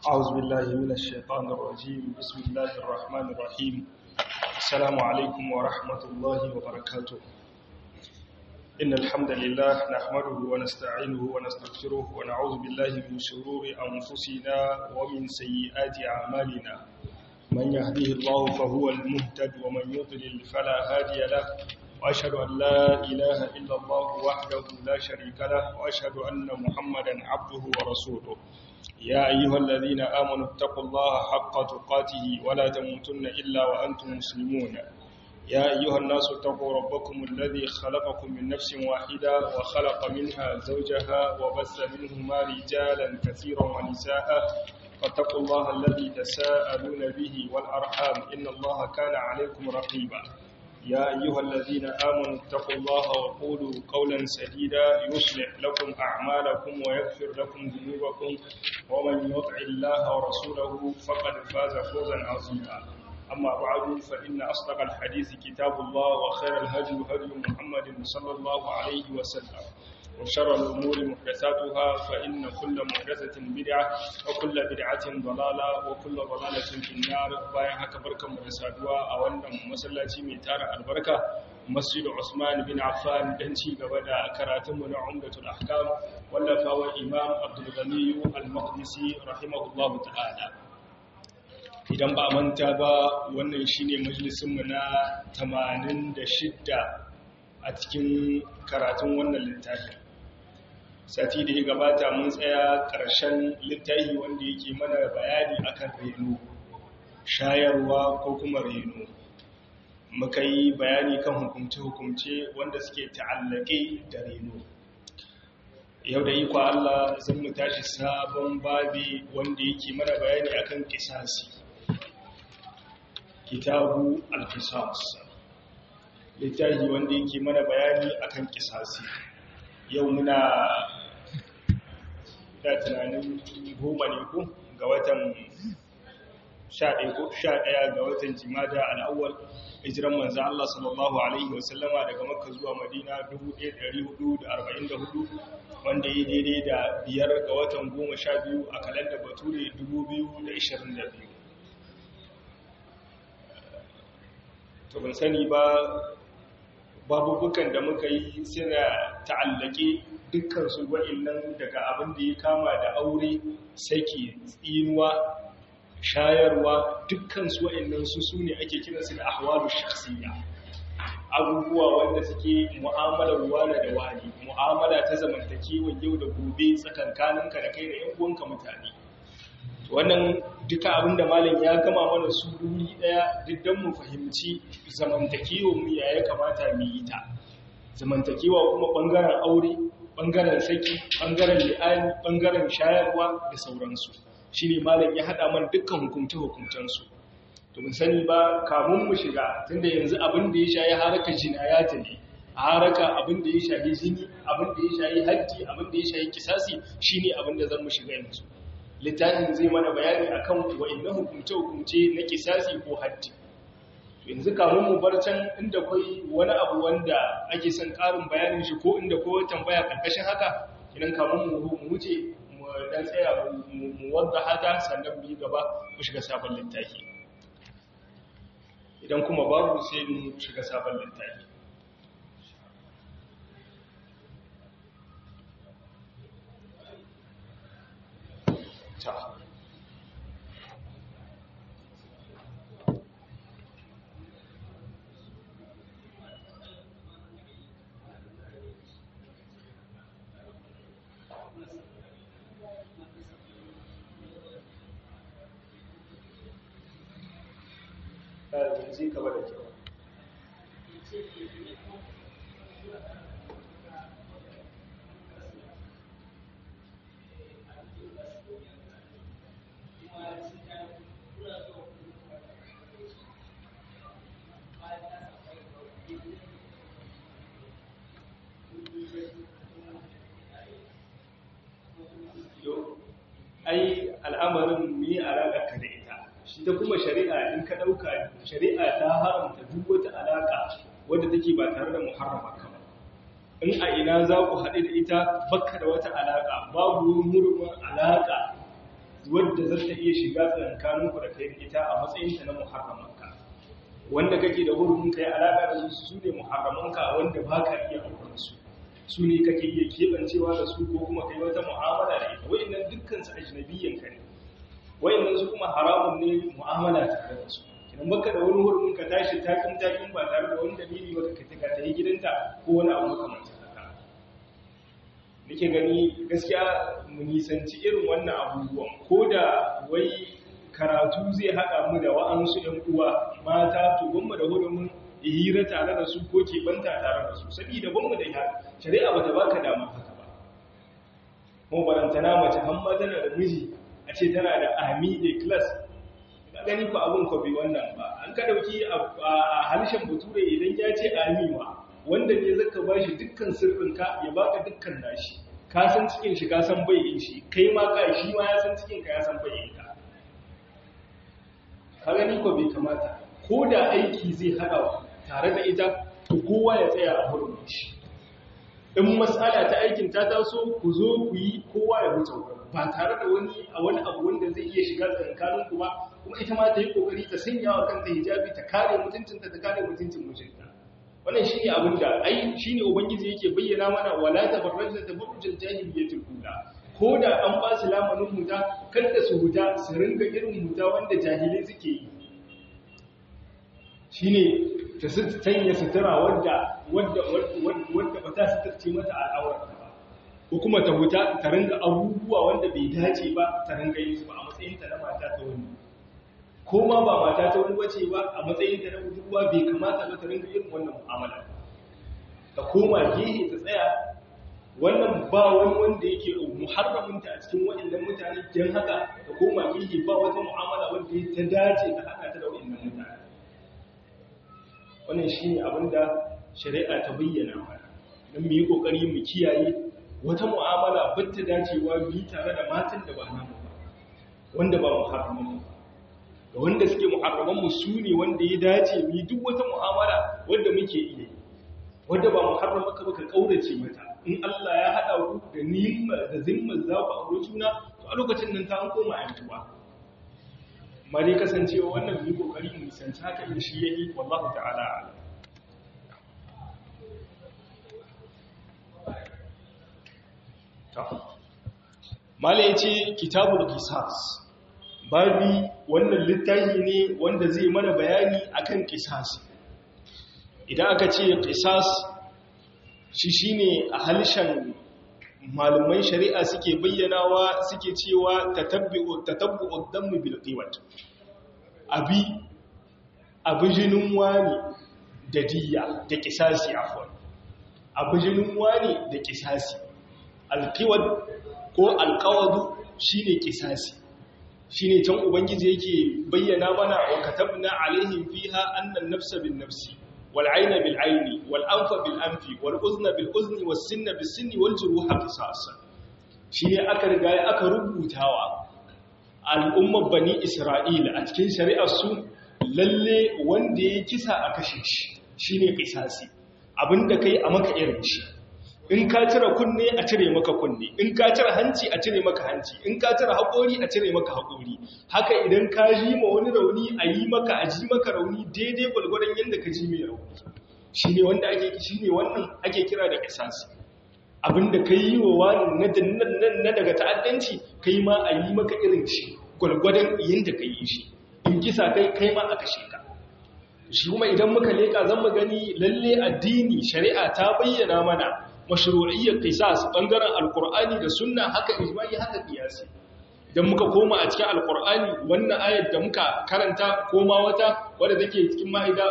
أعوذ بالله من الشيطان الرجيم بسم الله الرحمن الرحيم السلام عليكم ورحمة الله وبركاته إن الحمد لله نحمده ونستعينه ونستغفره ونعوذ بالله من شرور أنفسنا ومن سيئات أعمالنا من يهديه الله فهو المهتد ومن يضلل فلا هادي له وأشهد أن لا إله إلا الله وحده لا شريك له وأشهد أن محمدا عبده ورسوله يا أيها الذين آمنوا اتقوا الله حق تقاته ولا تموتن إلا وأنتم مسلمون يا أيها الناس اتقوا ربكم الذي خلقكم من نفس واحدة وخلق منها زوجها وبث منهما رجالا كثيرا ونساء فاتقوا الله الذي تساءلون به والأرحام إن الله كان عليكم رقيبا يا أيها الذين آمنوا اتقوا الله وقولوا قولا سديدا يصلح لكم أعمالكم ويغفر لكم ذنوبكم ومن يطع الله ورسوله فقد فاز فوزا عظيما أما بعد فإن أصدق الحديث كتاب الله وخير الهدي هدي محمد صلى الله عليه وسلم وشر الأمور محدثاتها فإن كل محدثة بدعة وكل بدعة ضلالة وكل ضلالة في النار باين haka barkanmu da saduwa a wannan masallaci mai tara albarka Masjid Usman bin Affan dan ci gaba da karatunmu na Umdatul Ahkam wallafawa Imam Abdul Ghani Al-Maqdisi rahimahullahu ta'ala idan ba manta ba wannan shine majalisinmu na 86 a cikin karatun wannan littafin sati da ya gabata mun tsaya ƙarshen littafi wanda yake mana bayani akan reno shayarwa ko kuma reno muka yi bayani kan hukumce-hukumce wanda suke ta'allake da reno yau da iko Allah zan mu tashi sabon babi wanda yake mana bayani akan kisasi kitabu al-qisas littafi wanda yake mana bayani akan kisasi yau muna da tunanin goma ne ku ga watan sha ɗaya ga watan jimada al'awwal hijiran manzan Allah sallallahu Alaihi wasallama daga makka zuwa madina 1444 wanda ya daidai da biyar ga watan goma sha biyu a kalanda bature 2022 to ban sani ba babubukan da muka yi suna ta'allake dukkansu wa'innan daga abin da ya kama da aure saki tsinuwa shayarwa dukkansu wa'innan su su ne ake kiransu da ahwalu shakhsiyya abubuwa wanda suke mu'amalar wani da wani mu'amala ta zamantakewa yau da gobe tsakankaninka da kai da yan uwanka mutane wannan duka abinda malam ya gama mana su duri daya diddan mu fahimci zamantakewa mu ya ya kamata mu yi ta zamantakewa kuma bangaren aure bangaren saki bangaren li'ani bangaren shayarwa da sauransu shine malam ya hada mana dukkan hukunce hukuncen su to mun sani ba kamun mu shiga tunda yanzu abin da ya shayi haraka jinayata ne a haraka abin da ya shayi jini abin da ya shayi haddi abin da ya shayi kisasi shine abin da zan mu shiga yanzu littafin zai mana bayani akan wa'annan hukumce-hukumce na kisasi ko haddi yanzu kamun mu bar can inda kai wani abu wanda ake son karin bayanin shi ko inda ko tambaya karkashin haka idan kamun mu wuce mu dan tsaya mu wadda haka sannan mu yi gaba mu shiga sabon littafi idan kuma babu sai mu shiga sabon littafi ta zai gaba da kyau ai al'amarin mu yi alaƙa ka da ita shi ta kuma shari'a in ka ɗauka shari'a ta haramta duk wata alaƙa wadda take ba tare da muharrama ka ba in a ina za ku haɗu da ita bakka da wata alaƙa babu murmur alaƙa wadda za ta iya shiga tsakankaninku da kai ita a matsayinta na muharramanka wanda kake da hurumin kai alaƙa da su su ne muharramanka wanda ba ka iya auren su su ne kake iya keɓancewa da su ko kuma kai wata mu'amala da ita wa'annan dukkan su ajnabiyyan ka ne wa'annan su kuma haramun ne mu'amala tare da su idan baka da wani hurumin ka tashi takin takin ba tare da wani dalili ba ka ka ta yi gidanta ko wani abu makamancin haka nake gani gaskiya mu nisanci irin wannan abubuwan ko da wai karatu zai haɗa mu da wa'ansu ‘yan uwa mata to gwamma da hurumin hira tare da su ko keɓanta tare da su saboda gwamma da ya shari'a ba ta ba ka damar haka ba kuma barantana mace hamma tana da miji a ce tana da ami a class ka gani ku abin ku bi wannan ba an ka ɗauki a harshen bature idan ya ce ami ma wanda ne zaka ba shi dukkan sirrinka ya baka dukkan nashi ka san cikin shi ka san bai shi kai ma ka shi ma ya san cikin ka ya san bai ka ka gani ko bai kamata ko da aiki zai haɗa tare da ita to kowa ya tsaya a hurumin shi in matsala ta aikin ta taso ku zo ku yi kowa ya wuce ba tare da wani a wani abu wanda zai iya shiga tsakankanin ku ba kuma ita ma ta yi kokari ta sanya wa kanta hijabi ta kare mutuncinta ta kare mutuncin mijinta wannan shine abin da ai shine ubangiji yake bayyana mana wala tabarrajna tabarrujal jahiliyyatul ula ko da an ba su lamanin huta kada su huta su ringa irin huta wanda jahilai suke yi shine ta sanya sutura wadda wadda wadda ba ta suturce mata al'aurarta ba ko kuma ta huta ta ringa abubuwa wanda bai dace ba ta ringa yin su ba a matsayin ta na mata ta wani ko ma ba mata ta wani bace ba a matsayin ta na budurwa bai kamata ba ta ringa irin wannan mu'amala ta koma gehe ta tsaya wannan ba wani wanda yake muharraminta a cikin waɗannan mutane don haka ta koma gehe ba wata mu'amala wanda ta dace ta haɗa ta da waɗannan mutane wannan shi ne abinda shari'a ta bayyana mana don mu yi ƙoƙari mu kiyaye wata mu'amala ba ta dacewa mu yi tare da matan da ba namu ba wanda ba muharramin ba ga wanda suke muharramanmu su ne wanda ya dace mu yi duk wata mu'amala wanda muke iya yi wanda ba muharram maka baka kaurace mata in Allah ya hada ku da nimma da zimmar za ku aure juna to a lokacin nan ta an koma ayyuka amma dai kasancewa wannan bi kokari mu sanci haka in shi yayi wallahu ta'ala mala yace kitabul qisas babi wannan littafi ne wanda zai mana bayani akan qisas idan aka ce qisas shi shine a halshen malaman shari'a suke bayyanawa suke cewa tatabbu'u tatabbu'u dammi bil qiwat abi abujinin wani da diya da kisasi afwan abujinin wani da kisasi alqiwad ko alqawadu shine kisasi shine can ubangiji yake bayyana mana wa katabna alaihim fiha anna an-nafsa bin-nafsi والعين بالعين والأنف بالأنف والأذن بالأذن والسن بالسن والجروح قصاص shine aka riga aka rubutawa al'ummar bani Isra'ila a cikin shari'ar su lalle wanda ya kisa a kashe shi shine qisasi abinda kai a maka irin shi in ka cire kunne a cire maka kunne in ka cire hanci a cire maka hanci in ka cire haƙori a cire maka haƙori haka idan ka ji ma wani rauni a yi maka a ji maka rauni daidai gwalgwadon yadda ka ji mai rauni shi ne wanda ake shi ne wannan ake kira da kisasi abinda ka yi wa wani na daga ta'addanci kai ma a yi maka irin shi gwalgwadon yadda ka yi shi in kisa kai kai ma a kashe ka shi kuma idan muka leka zan mu gani lalle addini shari'a ta bayyana mana mashru'iyyar qisas bangaren alqur'ani da sunna haka ijma'i haka qiyasi idan muka koma a cikin alqur'ani wannan ayar da muka karanta koma wata wadda take cikin ma'ida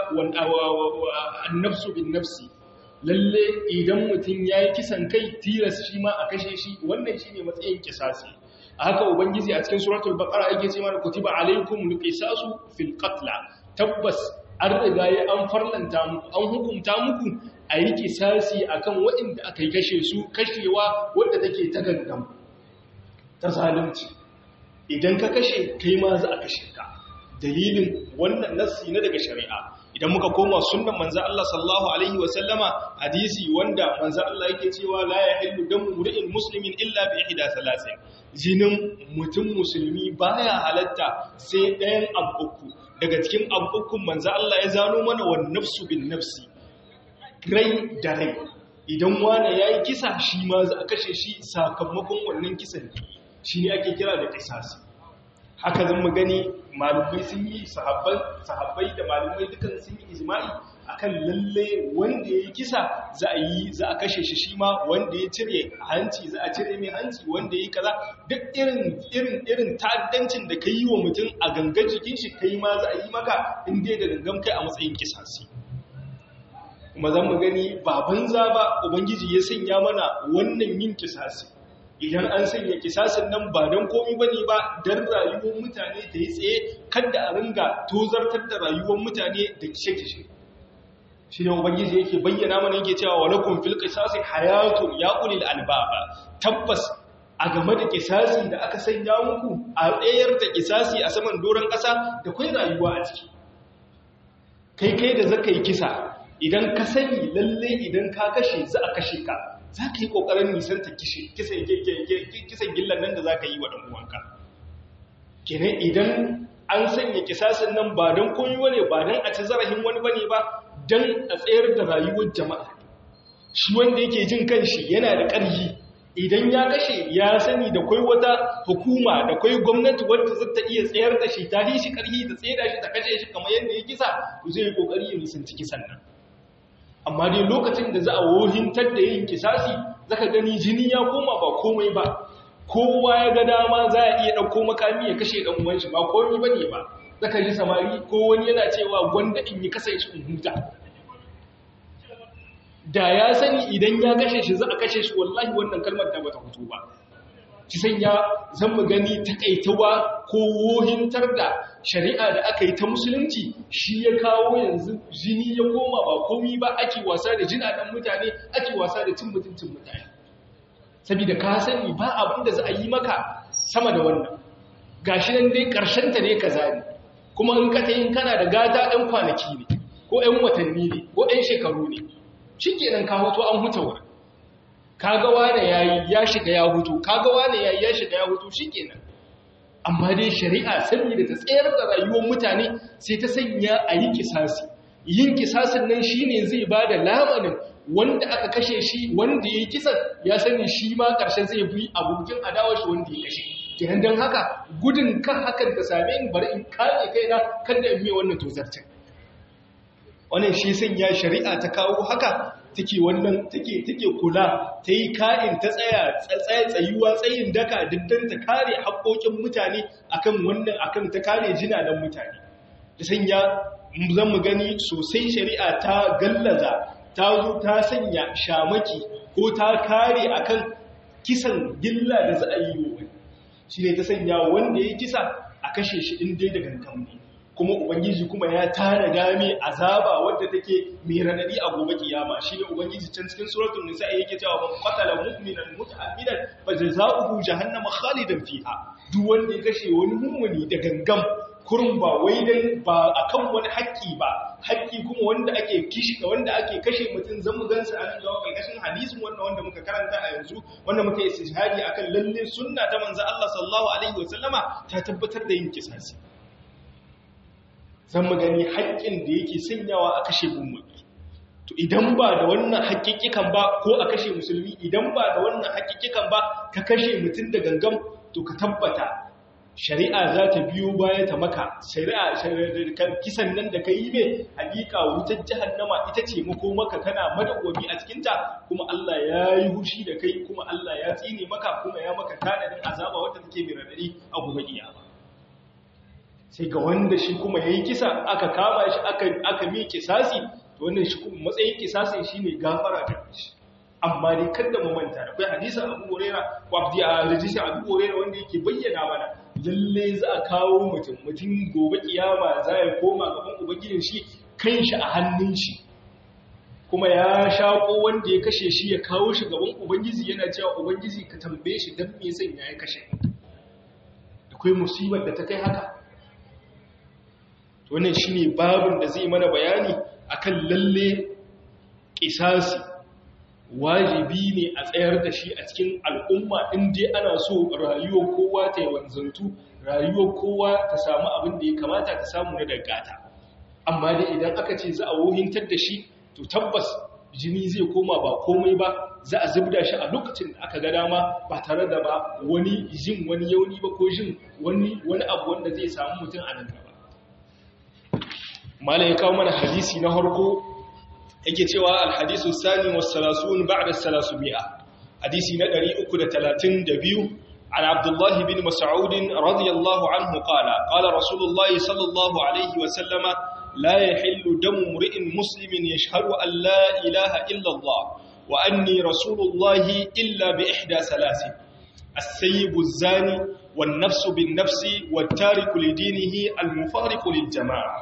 an-nafsu bin nafsi lalle idan mutum yayi kisan kai tilas shi ma a kashe shi wannan shine matsayin qisasi haka ubangiji a cikin suratul baqara yake ce mana kutiba alaykumul qisasu fil qatl tabbas an riga ya an farlanta muku an hukunta muku a yi kisasi a kan waɗanda aka yi kashe su kashewa wadda take ta gangan ta zalunci idan ka kashe kai ma za a kashe ka dalilin wannan nassi na daga shari'a idan muka koma sunnan manzo Allah sallallahu alaihi wa sallama hadisi wanda manzo Allah yake cewa la yahillu damu mur'in muslimin illa bi ihda salasin jinin mutum musulmi baya halatta sai ɗayan abuku daga cikin abukun manzo Allah ya zano mana wan nafsu bin nafsi rai da rai idan wani yayi kisa shi ma za a kashe shi sakamakon wannan kisan shi ne ake kira da kisasi haka zan mu gani malumai sun yi sahabbai da malumai dukan sun yi ijma'i akan lalle wanda ya yi kisa za a yi za a kashe shi shi ma wanda ya cire hanci za a cire mai hanci wanda ya yi kaza duk irin irin irin ta'addancin da ka yi wa mutum a gangan jikin shi kai ma za a yi maka in dai da gangan kai a matsayin kisasi kuma zan mu gani ba banza ba ubangiji ya sanya mana wannan yin kisasi idan an sanya kisasin nan ba don komi ba ne ba don rayuwar mutane ta yi tsaye kada a ringa tozartar da rayuwar mutane da kishe-kishe shi ne ubangiji yake bayyana mana yake cewa wa lakum fil qisasi hayatun ya ulil albaba tabbas a game da kisasi da aka sanya muku a tsayar da kisasi a saman doron ƙasa da kai rayuwa a ciki kai kai da zaka yi kisa idan ka sani lalle idan ka kashe za a kashe ka za ka yi ƙoƙarin nisanta kisan gillan nan da za ka yi wa ɗan'uwanka. Kene idan an sanya kisasin nan ba don koyi wane ba don a ci zarafin wani bane ba don a tsayar da rayuwar jama'a. Shi wanda yake jin kanshi yana da ƙarfi idan ya kashe ya sani da kwai wata hukuma da kwai gwamnati wadda za ta iya tsayar da shi ta shi ƙarfi da tsaye da shi ta kashe shi kamar yadda ya kisa zai yi ƙoƙari ya nisanci kisan nan. amma dai lokacin da za a wohintar da yin kisasi zaka gani jini ya koma ba komai ba kowa ya ga dama za a iya ɗauko makami ya kashe ɗan uwan shi ba komai bane ba zaka ji samari ko wani yana cewa gwanda in yi kasance in huta da ya sani idan ya kashe shi za a kashe shi wallahi wannan kalmar da bata fito ba ki sanya zan mu gani takaitawa ko wohintar da shari'a da aka yi ta musulunci shi ya kawo yanzu jini ya koma ba komi ba ake wasa da jinaɗan mutane ake wasa da cin mutuncin mutane saboda ka sani ba abin da za a yi maka sama da wannan gashi nan dai ta ne ka zane kuma in ka tayin kana da gata ɗan kwanaki ne ko ɗan watanni ne ko ɗan shekaru ne shi kenan ka hoto an huta wurin kaga wane yayi ya shiga ya hutu kaga wane yayi ya shiga ya hutu shikenan amma dai shari'a saboda ta tsayar da rayuwar mutane sai ta sanya a yi kisasi yin kisasin nan shine zai bada lamanin wanda aka kashe shi wanda yayi kisan ya sani shi ma karshe zai bi abokin adawar shi wanda ya kashe kenan dan haka gudun kan hakan ta same ni bari in kare kaina kada in mai wannan tozarcin wannan shi sanya shari'a ta kawo haka take wannan take take kula ta yi ka'in ta tsaya tsaye tsayuwa tsayin daka diddan ta kare haƙoƙin mutane akan wannan akan ta kare jinanan mutane ta sanya zan mu gani sosai shari'a ta gallaza ta zo ta sanya shamaki ko ta kare akan kisan gilla da za a yi wa wani shi ne ta sanya wanda ya kisa a kashe shi in dai da gangan ne kuma ubangiji kuma ya tara game azaba wadda take mai radadi a gobe kiyama shine ubangiji can cikin suratul nisa yake cewa man qatala mu'minan muta'ammidan fa jazaohu jahannama khalidan fiha duk wanda ya kashe wani mummuni da gangam kurun ba wai dan ba akan wani haƙƙi ba haƙƙi kuma wanda ake kishi wanda ake kashe mutum zan mu gansa an ga kalkashin hadisin wannan wanda muka karanta a yanzu wanda muka yi istishhadi akan lalle sunna ta manzo Allah sallallahu alaihi wasallama ta tabbatar da yin kisasi zan gani haƙƙin da yake sanyawa a kashe mummuni to idan ba da wannan haƙƙiƙikan ba ko a kashe musulmi idan ba da wannan haƙƙiƙikan ba ka kashe mutum da gangam to ka tabbata shari'a za ta biyo baya ta maka shari'a kisan nan da ka yi mai hakika wutar jahannama ita ce mako maka kana madawwami a cikinta kuma Allah ya yi hushi da kai kuma Allah ya tsine maka kuma ya maka tanadin azaba wadda take mai radadi a gobe kiyama sai ga wanda shi kuma yayi kisa aka kama shi aka aka mi kisasi to wannan shi kuma matsayin kisasin shine gafara ta shi amma dai kada mu manta akwai hadisin Abu Huraira ko Abdi a hadisin Abu Huraira wanda yake bayyana mana lalle za a kawo mutum mutum gobe kiyama za ya koma gaban ubangijin shi kanshi a hannun shi kuma ya shaƙo wanda ya kashe shi ya kawo shi gaban ubangiji yana cewa ubangiji ka tambaye shi dan me yasa ya kashe akwai musibar da ta kai haka wannan shine babin da zai mana bayani akan lalle kisasi wajibi ne a tsayar da shi a cikin al'umma inda ana so rayuwar kowa ta yi wanzantu rayuwar kowa ta samu abin da ya kamata ta samu na dangata amma dai idan aka ce za a wohintar da shi to tabbas jini zai koma ba komai ba za a zubda shi a lokacin da aka ga dama ba tare da ba wani jin wani yauni ba ko jin wani wani abu wanda zai samu mutum a nan gaba malai ya kawo mana hadisi na harko yake cewa alhadisu sani was salasun ba'da salasumi'a hadisi na 332 عن عبد الله بن مسعود رضي الله عنه قال قال رسول الله صلى الله عليه وسلم لا يحل دم امرئ مسلم يشهد أن لا إله إلا الله وأني رسول الله إلا بإحدى ثلاث السيب الزاني والنفس بالنفس والتارك لدينه المفارق للجماعة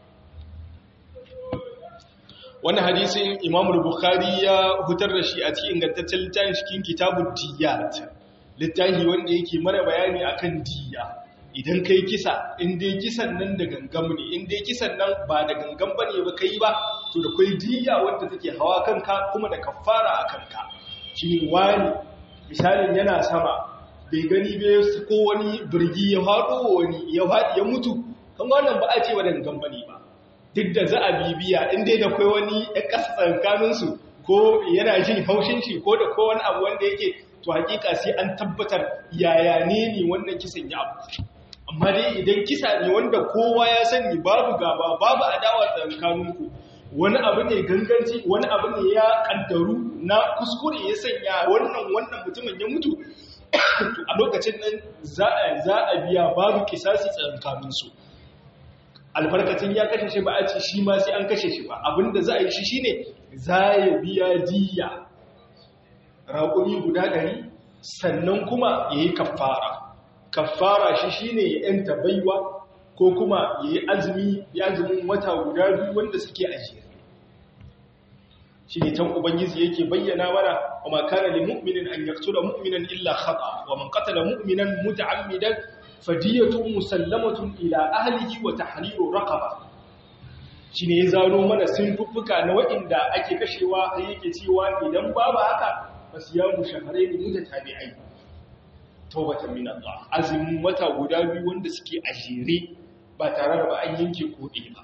wannan hadisin Imam Bukhari ya hutar da shi a cikin ingantaccen littafin cikin kitabud diyat littafi wanda yake mana bayani akan diya idan kai kisa in dai kisan nan da gangam ne in dai kisan nan ba da gangam bane ba kai ba to da kai diya wanda take hawa kanka kuma da kafara a kanka shi wani misalin yana sama bai gani bai ko wani birgi ya faɗo wani ya faɗi ya mutu kan wannan ba a ce wa da gangam bane ba duk da za a bibiya in dai da kai wani ya kasa tsakaninsu ko yana jin haushin shi ko da ko wani abu wanda yake to hakika sai an tabbatar yaya ne ne wannan kisan ya abu amma dai idan kisa ne wanda kowa ya sani babu gaba babu adawa tsakaninku wani abu ne ganganci wani abu ne ya kaddaru na kuskure ya sanya wannan wannan mutumin ya mutu a lokacin nan za a za a biya babu kisasi tsakankaninsu albarkacin ya kashe shi ba a ce shi ma sai an kashe shi ba abinda za a yi shi shine za ya biya diya raƙumi guda ɗari sannan kuma ya yi kafara kafara shi shi ne ya ‘yanta baiwa ko kuma ya yi azumi ya azumin wata guda biyu wanda suke ajiye shi ne can ubangiji yake bayyana mana wa makana li mu'minin an yaktula mu'minan illa khata wa man qatala mu'minan muta'ammidan fadiyatun musallamatun ila ahlihi wa tahriru raqaba shi ne ya zano mana sunfuffuka na waɗanda ake kashewa har yake cewa idan babu haka fasiyamu shahrayn mutatabi'ai tawbatan min Allah azumin wata guda biyu wanda suke a jere ba tare da ba an yanke kodi ba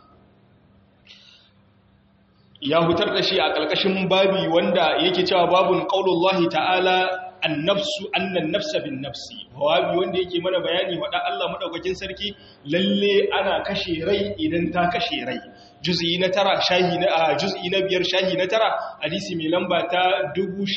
ya hutar da shi a kalkashin babi wanda yake cewa babun qaulullahi ta'ala annafsu annan nafsa bin nafsi babi wanda yake mana bayani wada Allah madaukakin sarki lalle ana kashe rai idan ta kashe rai juz'i na tara shahi na juz'i na biyar shahi na tara hadisi mai lamba ta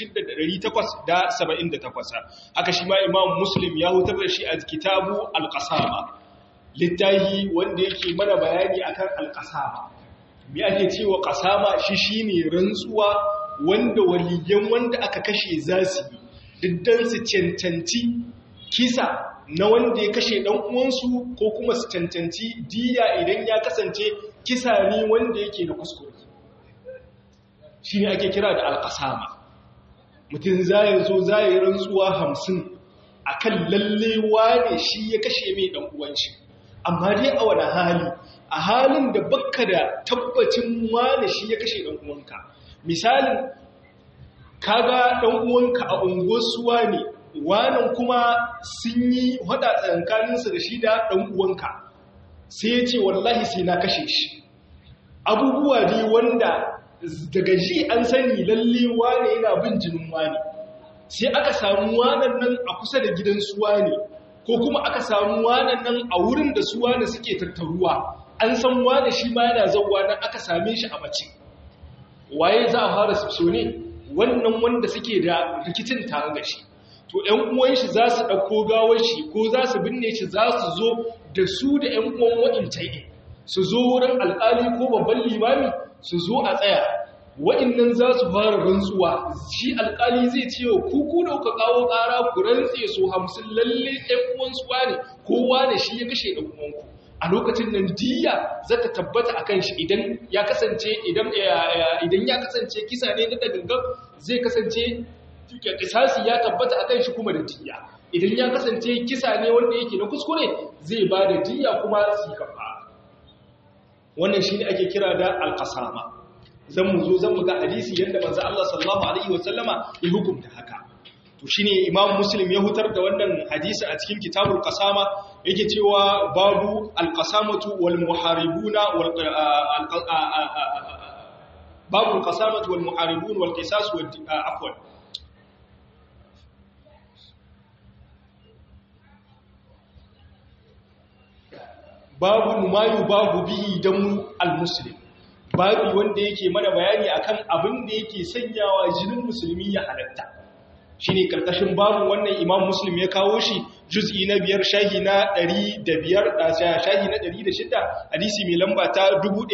6878 haka shi ma imam muslim ya hutar da shi a kitabu al-qasama littahi wanda yake mana bayani akan al-qasama me ake cewa qasama shi shine rantsuwa wanda waliyan wanda aka kashe zasu yi diddan su cancanci kisa na wanda ya kashe dan uwansu ko kuma su cancanci diya idan ya kasance kisa ne wanda yake da kuskure shi ne ake kira da alƙasama mutum za ya zo za ya rantsuwa hamsin a kan lallewa ne shi ya kashe mai ɗan uwanshi amma dai a wani hali a halin da bakka da tabbacin wane shi ya kashe ɗan uwanka misalin kaga ɗan uwanka a unguwarsuwa ne wanan kuma sun yi hada tsankaninsa da shi da ɗan uwanka sai ya ce wallahi sai na kashe shi abubuwa ne wanda daga ji an sani lalle wane yana bin jinin wane sai aka samu wanan nan a kusa da gidan suwa ne ko kuma aka samu wanan nan a wurin da suwa ne suke tattaruwa an san wane shi ma yana zauwa nan aka same shi a mace waye za a fara sifso ne wannan wanda suke da rikicin tare da shi to ‘yan uwan shi za su ɗauko gawar shi ko za su binne shi za su zo da su da ‘yan uwan wa'incan ne su zo wurin alƙali ko babban limami su zo a tsaya wa'innan za su fara rantsuwa shi alƙali zai ce wa kuku da kuka kawo ƙara ku rantse su hamsin lalle ‘yan uwan su wane kowa da shi ya kashe ɗan uwanku a lokacin nan diya za ta tabbata a kan shi idan ya kasance idan ya kasance kisa ne na dagangan zai kasance kisasi ya tabbata akan shi kuma da diya idan ya kasance kisa ne wanda yake na kuskure zai ba da diya kuma su kafa wannan shine ake kira da alqasama zan mu zo zan mu ga hadisi yanda manzo Allah sallallahu alaihi wasallama ya hukunta haka to shine imam muslim ya hutar da wannan hadisi a cikin kitabul qasama yake cewa babu alqasamatu wal muharibuna wal babu alqasamatu wal muharibun wal qisas wal afwan babu mayu babu bihi damu al-muslim babu wanda yake mana bayani akan abin da yake sanyawa jinin musulmi ya halatta shine karkashin babu wannan imam muslim ya kawo shi juz'i na biyar shahi na 105 da shahi na 106 hadisi mai lamba ta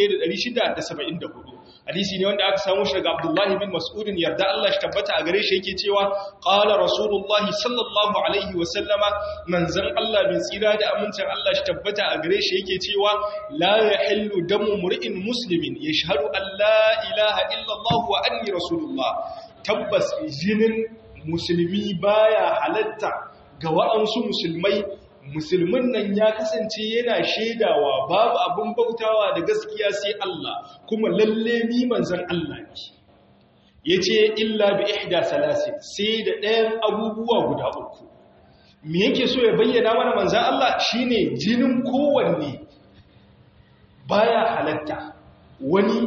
1674 hadisi ne wanda aka samu shi daga abdullahi bin mas'udin yarda Allah shi tabbata a gare shi yake cewa qala rasulullahi sallallahu alaihi wa sallama manzon Allah bin tsira da amincin Allah shi tabbata a gare shi yake cewa la yahillu damu mur'in muslimin yashhadu an la ilaha illa Allah wa anni rasulullah tabbas jinin musulmi baya halatta ga wa'ansu musulmai musulmin nan ya kasance yana shaidawa babu abin bautawa da gaskiya sai Allah kuma lalle ni manzon Allah ne yace illa bi ihda salasin sai da ɗayan abubuwa guda uku me yake so ya bayyana mana manzon Allah shine jinin kowanne baya halatta wani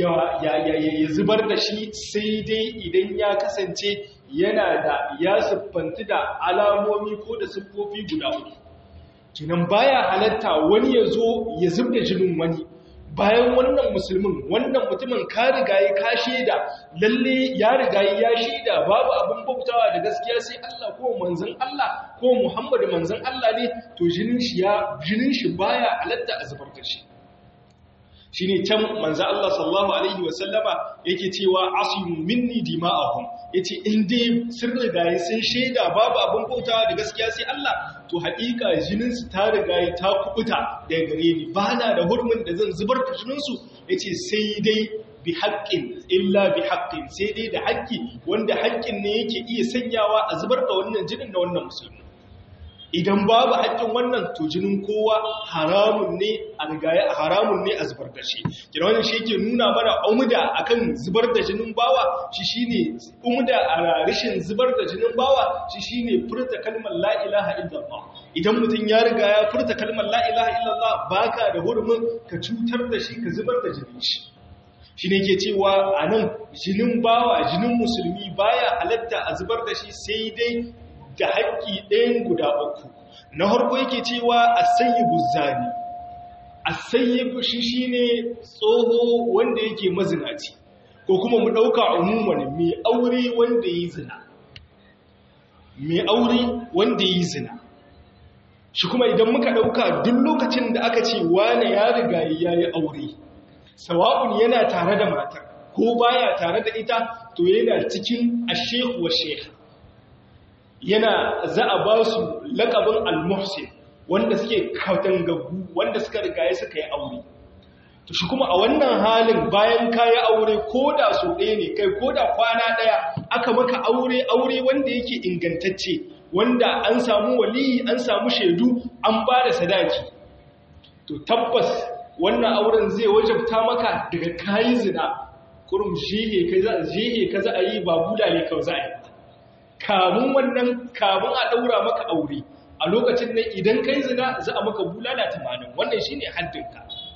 ya zubar da shi sai dai idan ya kasance yana da ya siffanti da alamomi ko da siffofi guda uku kinan baya halatta wani ya zo ya zubda jinin wani bayan wannan musulmin wannan mutumin ka riga ya ka shaida lalle ya riga ya shaida babu abin bautawa da gaskiya sai Allah ko manzon Allah ko Muhammadu manzon Allah ne to jinin shi ya jinin shi baya halatta a zubar da shi shi ne can manza Allah sallallahu Alaihi wasallama yake cewa asimu minni dima'ahum ya ce inda sun rigaye sun shaida babu abin bautawa da gaskiya sai Allah to haƙiƙa jininsu ta rigaye ta kubuta daga gare ni ba na da hurmin da zan zubar da jininsu ya ce sai dai bi haƙƙin illa bi haƙƙin sai dai da haƙƙi wanda haƙƙin ne yake iya sanyawa a zubar da wannan jinin na wannan musulmi idan babu haƙƙin wannan to jinin kowa haramun ne a rigaya haramun ne a zubar da shi kira wannan shi yake nuna mana umda akan zubar da jinin bawa shi shine umda a rashin zubar da jinin bawa shi shine furta kalmar la ilaha illallah idan mutum ya riga ya furta kalmar la ilaha illallah baka da hurumin ka cutar da shi ka zubar da jinin shi shi ne ke cewa a nan jinin bawa jinin musulmi baya halatta a zubar da shi sai dai da haƙƙi ɗayan guda uku na harko yake cewa a sayi buzzani a sayi shi shi ne tsoho wanda yake mazinaci ko kuma mu ɗauka umuman mai aure wanda ya yi zina mai aure wanda ya yi zina shi kuma idan muka ɗauka duk lokacin da aka ce wane ya riga ya yi aure sawa'un yana tare da matar ko baya tare da ita to yana cikin ashehu wa sheha yana za a ba su laƙabin al-muhsin wanda suke katangagu wanda suka rigaye suka yi aure to shi kuma a wannan halin bayan ka yi aure ko da so ɗaya ne kai ko da kwana ɗaya aka maka aure aure wanda yake ingantacce wanda an samu waliyi an samu shaidu an ba da sadaki to tabbas wannan auren zai wajabta maka daga kayi zina kurum jihe ka za a yi ba buda ne kawai za a yi kamun wannan kamun a ɗaura maka aure a lokacin nan idan kai zina za a maka bulala tamanin wannan shi ne haddinka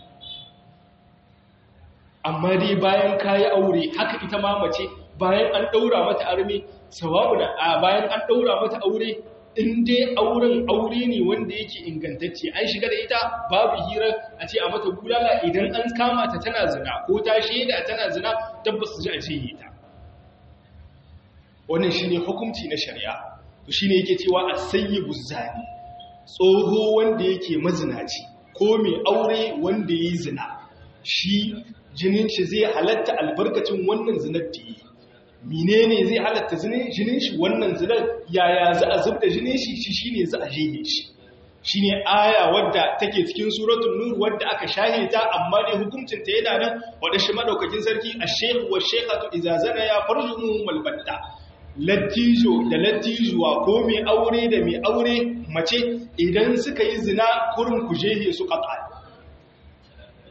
amma dai bayan ka yi aure haka ita ma mace bayan an ɗaura mata arme sawabu da a bayan an ɗaura mata aure in dai auren aure ne wanda yake ingantacce an shiga da ita babu hira a ce a mata bulala idan an kama ta tana zina ko ta shaida tana zina tabbas ji a ce ta wannan shi ne hukunci na shari'a to shi ne yake cewa a sayi buzzani tsoho wanda yake mazinaci ko mai aure wanda ya yi zina shi jinin shi zai halatta albarkacin wannan zinar da yi menene zai halatta jinin shi wannan zinar yaya za a zubda jinin shi shi shine za a jehe shi shine aya wadda take cikin suratul nur wadda aka shahe ta amma dai hukuncin ta yana nan wadda shi madaukakin sarki ash-shaykh wa shaykhatu idza zana ya farjuhum al-batta lattijo da lattijuwa ko mai aure da mai aure mace idan suka yi zina kurin kujehe su kafa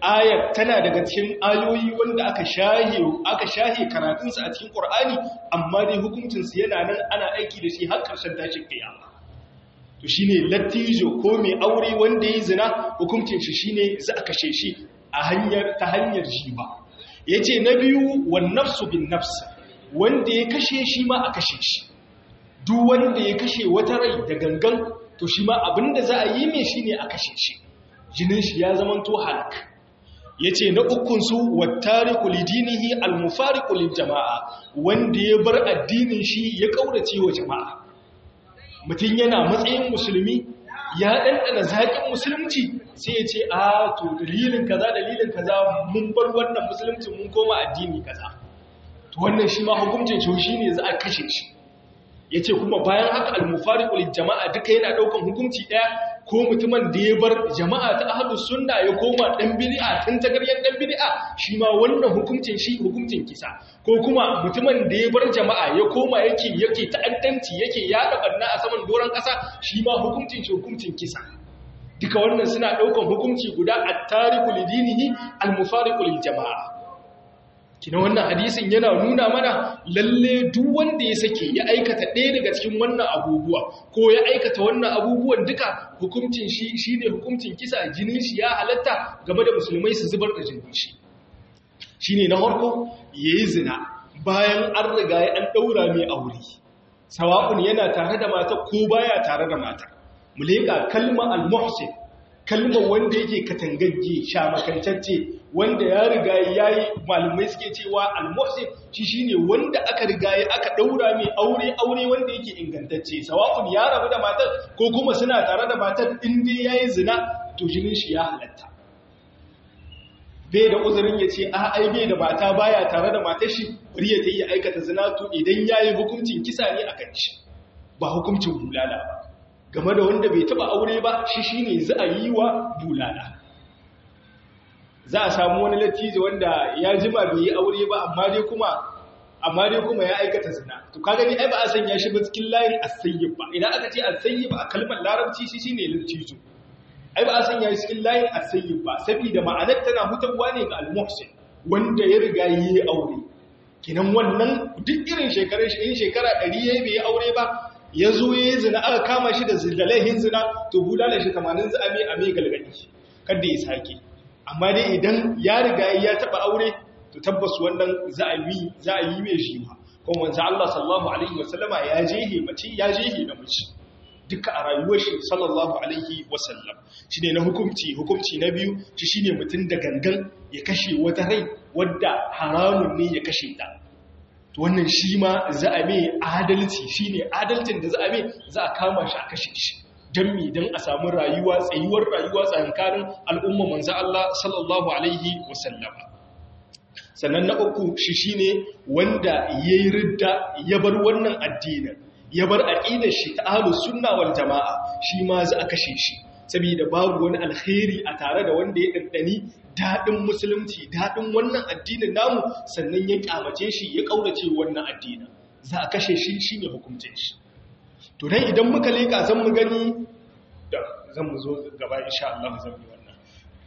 ayar tana daga cikin ayoyi wanda aka shahe aka shahe karatunsa a cikin Qur'ani amma dai hukuncinsu yana nan ana aiki da shi har ƙarshen tashin kiyama to shine lattijo ko mai aure wanda yayi zina hukuncin shi shine za a kashe shi a hanyar ta hanyar jiba yace na biyu wan nafsu bin nafs wanda ya kashe shi ma a kashe shi duk wanda ya kashe wata rai da gangan to shi ma abinda za a yi mai shine a kashe shi jinin shi ya zamanto halak yace na ukun su wattariqu lidinihi almufariqu liljama'a wanda ya bar addinin shi ya kaurace wa jama'a mutum yana matsayin musulmi ya ɗanɗana zaƙin musulunci sai ya ce a to dalilin kaza dalilin kaza mun bar wannan musulunci mun koma addini kaza to wannan shi ma hukuncin shi shi ne za a kashe shi ya ce kuma bayan haka almufariƙul jama'a duka yana ɗaukan hukunci ɗaya ko mutumin da ya bar jama'a ta ahlus sunna ya koma dan bid'a tun tagaryen dan bid'a shi ma wannan hukuncin shi hukuncin kisa ko kuma mutumin da ya bar jama'a ya koma yake yake ta'addanci yake yada barna a saman doron kasa shi ma hukuncin shi hukuncin kisa duka wannan suna daukan hukunci guda at-tariqu lidinihi al-mufariqu lil jama'a kina wannan hadisin yana nuna mana lalle duk wanda ya sake ya aikata ɗaya daga cikin wannan abubuwa ko ya aikata wannan abubuwan duka hukuncin shi shine hukuncin kisa jinin shi ya halatta game da musulmai su zubar da jinin shi shine na farko yayi zina bayan an riga ya an daura mai aure sawa'un yana tare da mata ko baya tare da mata mu leka kalma al-muhsin kalmar wanda yake katangagge shamakantacce wanda ya riga ya yi malumai suke cewa almuhsin shi shine wanda aka riga ya aka daura mai aure aure wanda yake ingantacce sawa'un ya rabu da matar ko kuma suna tare da matar in dai yayi zina to jinin shi ya halatta bai da uzurin ya ce a ai bai da mata baya tare da matar shi bari ya tayi aikata zina to idan yayi hukuncin kisa ne akan shi ba hukuncin bulala ba game da wanda bai taba aure ba shi shine za a yi wa bulala za a samu wani lattijo wanda ya jima bai yi aure ba amma dai kuma amma dai kuma ya aikata zina to ka gani ai ba a sanya shi ba cikin layin asayyib ba idan aka ce asayyib a kalmar larabci shi shine lattijo ai ba a sanya shi cikin layin asayyib ba saboda ma'anar tana hutarwa ne ga al-muhsin wanda ya riga yi aure kinan wannan duk irin shekarun shi in shekara 100 yayi bai aure ba ya zo ya yi zina aka kama shi da zilalahin zina to bulala shi tamanin za a mai a mai galgadi kada ya sake amma dai idan ya riga ya taba aure to tabbas wannan za a yi za a yi mai shi ma kuma manzo Allah sallallahu alaihi wasallama ya jehe mace ya jehe namiji duka a rayuwar shi sallallahu alaihi wasallam shine na hukunci hukunci na biyu shi shine mutum da gangan ya kashe wata rai wadda haramun ne ya kashe ta to wannan shi ma za a mai adalci shi ne adalcin da za a mai za a kama shi a kashe shi don mi don a samu rayuwa tsayuwar rayuwa tsakankanin al'umma manzo Allah sallallahu alaihi wasallama sannan na uku shi shine wanda yayi ridda ya bar wannan addinin ya bar aqidar shi ta ahlus sunna wal jamaa shi ma za a kashe shi saboda babu wani alkhairi a tare da wanda ya daddani daɗin musulunci daɗin wannan addinin namu sannan ya ƙyamace shi ya ƙaurace wannan addinin za a kashe shi shi ne hukuncin shi to dan idan muka leƙa zan mu gani da zan mu zo gaba insha Allah zan yi wannan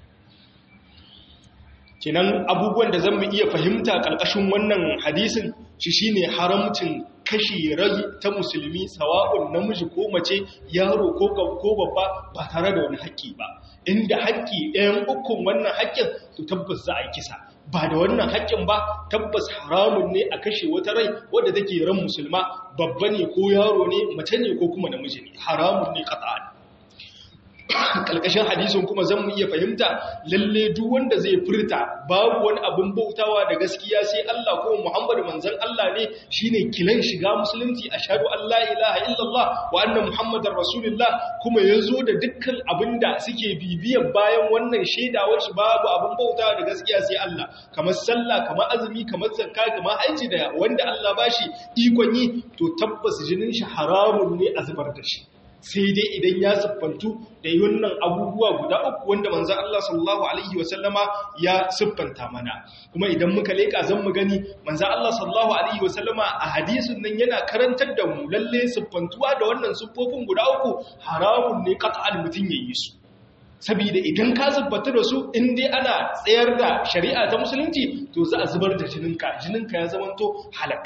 kinan abubuwan da zan mu iya fahimta ƙarƙashin wannan hadisin shi shine haramcin kashe rai ta musulmi sawa'un namiji ko mace yaro ko ko babba ba tare da wani haƙƙi ba inda haƙƙi ɗayan ukun wannan haƙƙin to tabbas za a yi kisa ba da wannan haƙƙin ba tabbas haramun ne a kashe wata rai wadda take ran musulma babba ne ko yaro ne mace ne ko kuma namiji ne haramun ne qat'an kalkashin hadisin kuma zan mu iya fahimta lalle duk wanda zai furta babu wani abin bautawa da gaskiya sai Allah ko Muhammadu manzon Allah ne shine kilan shiga musulunci ashhadu an la ilaha illallah wa anna muhammadar rasulullah kuma yazo da dukkan abinda suke bibiyan bayan wannan shaidawar shi babu abin bautawa da gaskiya sai Allah kamar sallah kamar azumi kamar zakka kamar haji da wanda Allah bashi ikon yi to tabbas jinin shi haramun ne a zubar da shi sai dai idan ya siffantu da wannan abubuwa guda uku wanda manzan Allah sallallahu Alaihi wasallama ya siffanta mana kuma idan muka leƙa zan mu gani manzan Allah sallallahu Alaihi wasallama a hadisun nan yana karantar da mu lalle siffantuwa da wannan siffofin guda uku haramun ne ƙasa'ar mutum ya yi su saboda idan ka zubbata da su in dai ana tsayar da shari'a ta musulunci to za a zubar da jininka jininka ya zamanto halak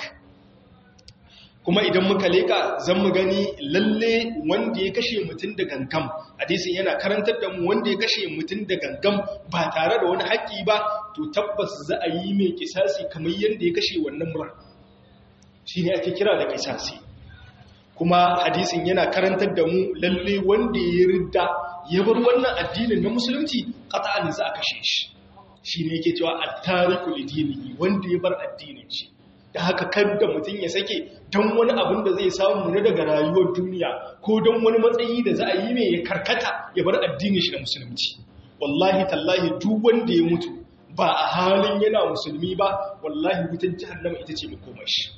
kuma idan muka leka zan mu gani lalle wanda ya kashe mutum da gangam hadisin yana karantar da mu wanda ya kashe mutum da gangam ba tare da wani haƙƙi ba to tabbas za a yi mai kisasi kamar yadda ya kashe wannan mura shi ne ake kira da kisasi kuma hadisin yana karantar da mu lalle wanda ya ridda ya bar wannan addinin na musulunci qat'an za a kashe shi shi ne yake cewa at-tariku lidinihi wanda ya bar addinin shi da haka kada mutum ya sake don wani abin da zai samu na daga rayuwar duniya ko don wani matsayi da za a yi mai ya karkata ya bar addinin shi da musulunci wallahi tallahi duk wanda ya mutu ba a halin yana musulmi ba wallahi wutan jahannama ita ce makomar shi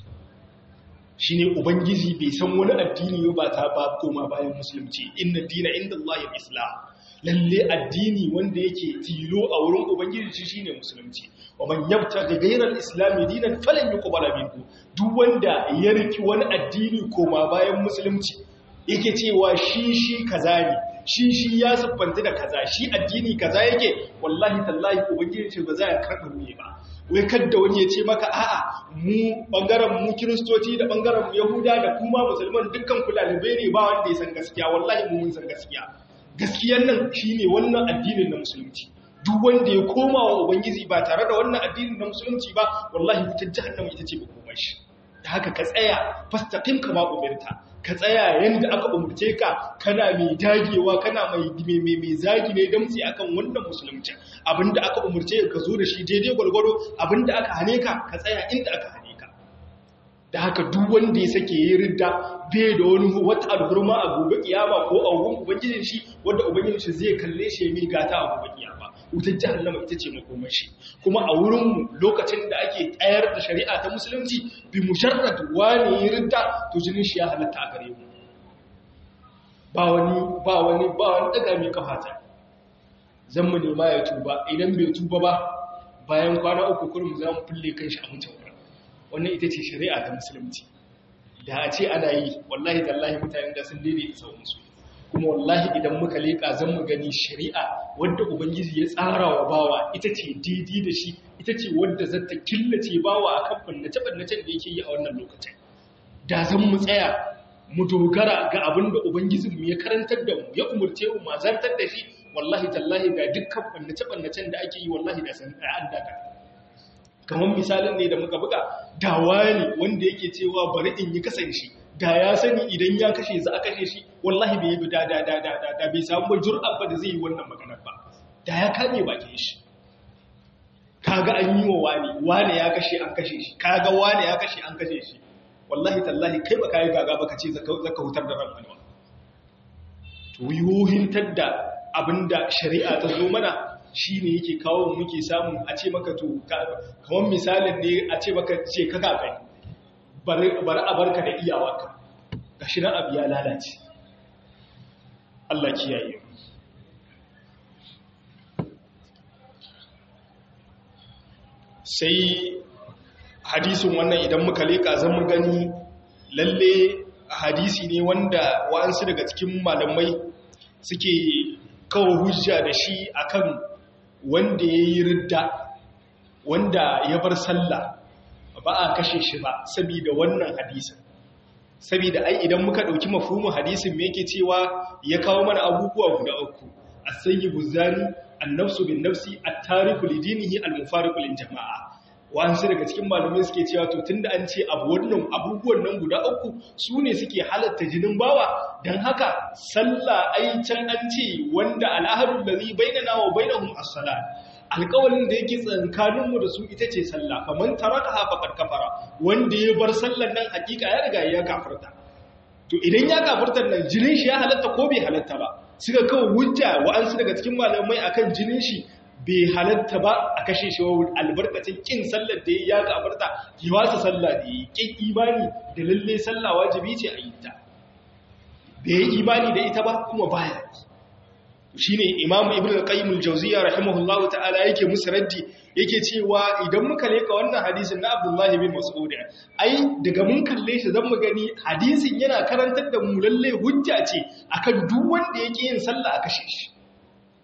shi ne ubangiji bai san wani addini ba ta ba koma bayan musulunci inna dina inda Allah islam lalle addini wanda yake tilo a wurin ubangiji shi shine musulunci wa man yabtaghi ghayra al-islam dinan falan yuqbala minhu duk wanda ya riki wani addini koma bayan musulunci yake cewa shi shi kaza ne shi shi ya siffanta da kaza shi addini kaza yake wallahi tallahi ubangiji ce ba za ya karɓa mu ba wai kadda wani ya ce maka a'a mu bangaren mu kiristoci da bangaren mu yahuda da kuma musulman dukkan ku lalibai ne ba wanda ya san gaskiya wallahi mu mun san gaskiya gaskiyan nan shine wannan addinin na musulunci duk wanda ya koma wa ubangiji ba tare da wannan addinin na musulunci ba wallahi wutar jahannama ita ce makomar shi da haka ka tsaya fastaqim kama umirta ka tsaya yanda aka umurce ka kana mai dagewa kana mai mai mai zagi ne damtsi akan wannan musulunci abinda aka umurce ka zo da shi daidai gwargwaro abinda aka hane ka ka tsaya inda aka hane ka da haka duk wanda ya sake yi ridda bai da wani wata alhurma a gobe kiyama ko a wurin ubangijin shi wanda ubangijin shi zai kalle shi mai gata a gobe kiyama wutar jahannama ita ce makomar shi kuma a wurin lokacin da ake tsayar da shari'a ta musulunci bi musharrad wani yi ridda to jinin shi ya halatta a gare mu ba wani ba wani ba wani daga mai kafata zan mu nema ya tuba idan bai tuba ba bayan kwana uku kurum za mu fulle kan shi a mutum wannan ita ce shari'a ta musulunci da a ce ana yi wallahi tallahi mutane da sun daidaita sauransu kuma wallahi idan muka leƙa zan mu gani shari'a wadda ubangiji ya tsara wa bawa ita ce daidai da shi ita ce wadda za ta killace bawa a kan bannace-bannacen da yake yi a wannan lokacin da zan mu tsaya mu dogara ga abin da ubangijinmu ya karantar da mu ya umurce mu mazantar da shi wallahi tallahi ga dukkan bannace-bannacen da ake yi wallahi da san an daga kamar misalin ne da muka buga da wani wanda yake cewa bari in yi kasance da ya sani idan ya kashe za a kashe shi wallahi bai yi da da da da da da bai samu ba jur'ar ba da zai yi wannan maganar ba da ya kame bakin shi kaga an yi wa wani wani ya kashe an kashe shi kaga wani ya kashe an kashe shi wallahi tallahi kai baka yi gaga baka ce zaka hutar da ran wani ba to yohintar da abinda shari'a ta zo mana shi ne yake kawo muke samu a ce maka to kamar misalin ne a ce maka ce ka gagani bari a barka da iyawarka ga shi nan abu ya lalace Allah kiyaye sai hadisin wannan idan muka leka zan mu gani lalle hadisi ne wanda wa'ansu daga cikin malamai suke kawo hujja da shi akan wanda ya yi ridda wanda ya bar sallah ba a kashe shi ba saboda wannan hadisin saboda ai idan muka dauki mafhumin hadisin me yake cewa ya kawo mana abubuwa guda uku as-sayyibu zani an-nafsu bin-nafsi at-tariku lidinihi al-mufariqu lil-jama'a wa'ansu daga cikin malamai suke cewa to tunda an ce abu wannan abubuwan nan guda uku su ne suke halatta jinin bawa don haka sallah ai can an ce wanda al'ahadun da zai bainana wa bainahum as-salat alƙawalin da yake tsakaninmu da su ita ce sallah faman taraka faqad kafara wanda ya bar sallar nan hakika ya riga ya kafirta to idan ya kafirta nan jinin shi ya halatta ko bai halatta ba suka kawo hujja wa'ansu daga cikin malamai akan jinin shi bai halatta ba a kashe shi wa albarkacin kin sallar da ya kafarta yi wasa sallah da yi kin imani da lalle sallah wajibi ce a yi ta bai yi imani da ita ba kuma baya shi ne imamu ibn al-qayyim al-jawziyya rahimahullahu ta'ala yake musu raddi yake cewa idan muka leka wannan hadisin na abdullahi bin mas'ud ai daga mun kalle shi zan mu gani hadisin yana karantar da mu lalle hujja ce akan duk wanda yake yin sallah a kashe shi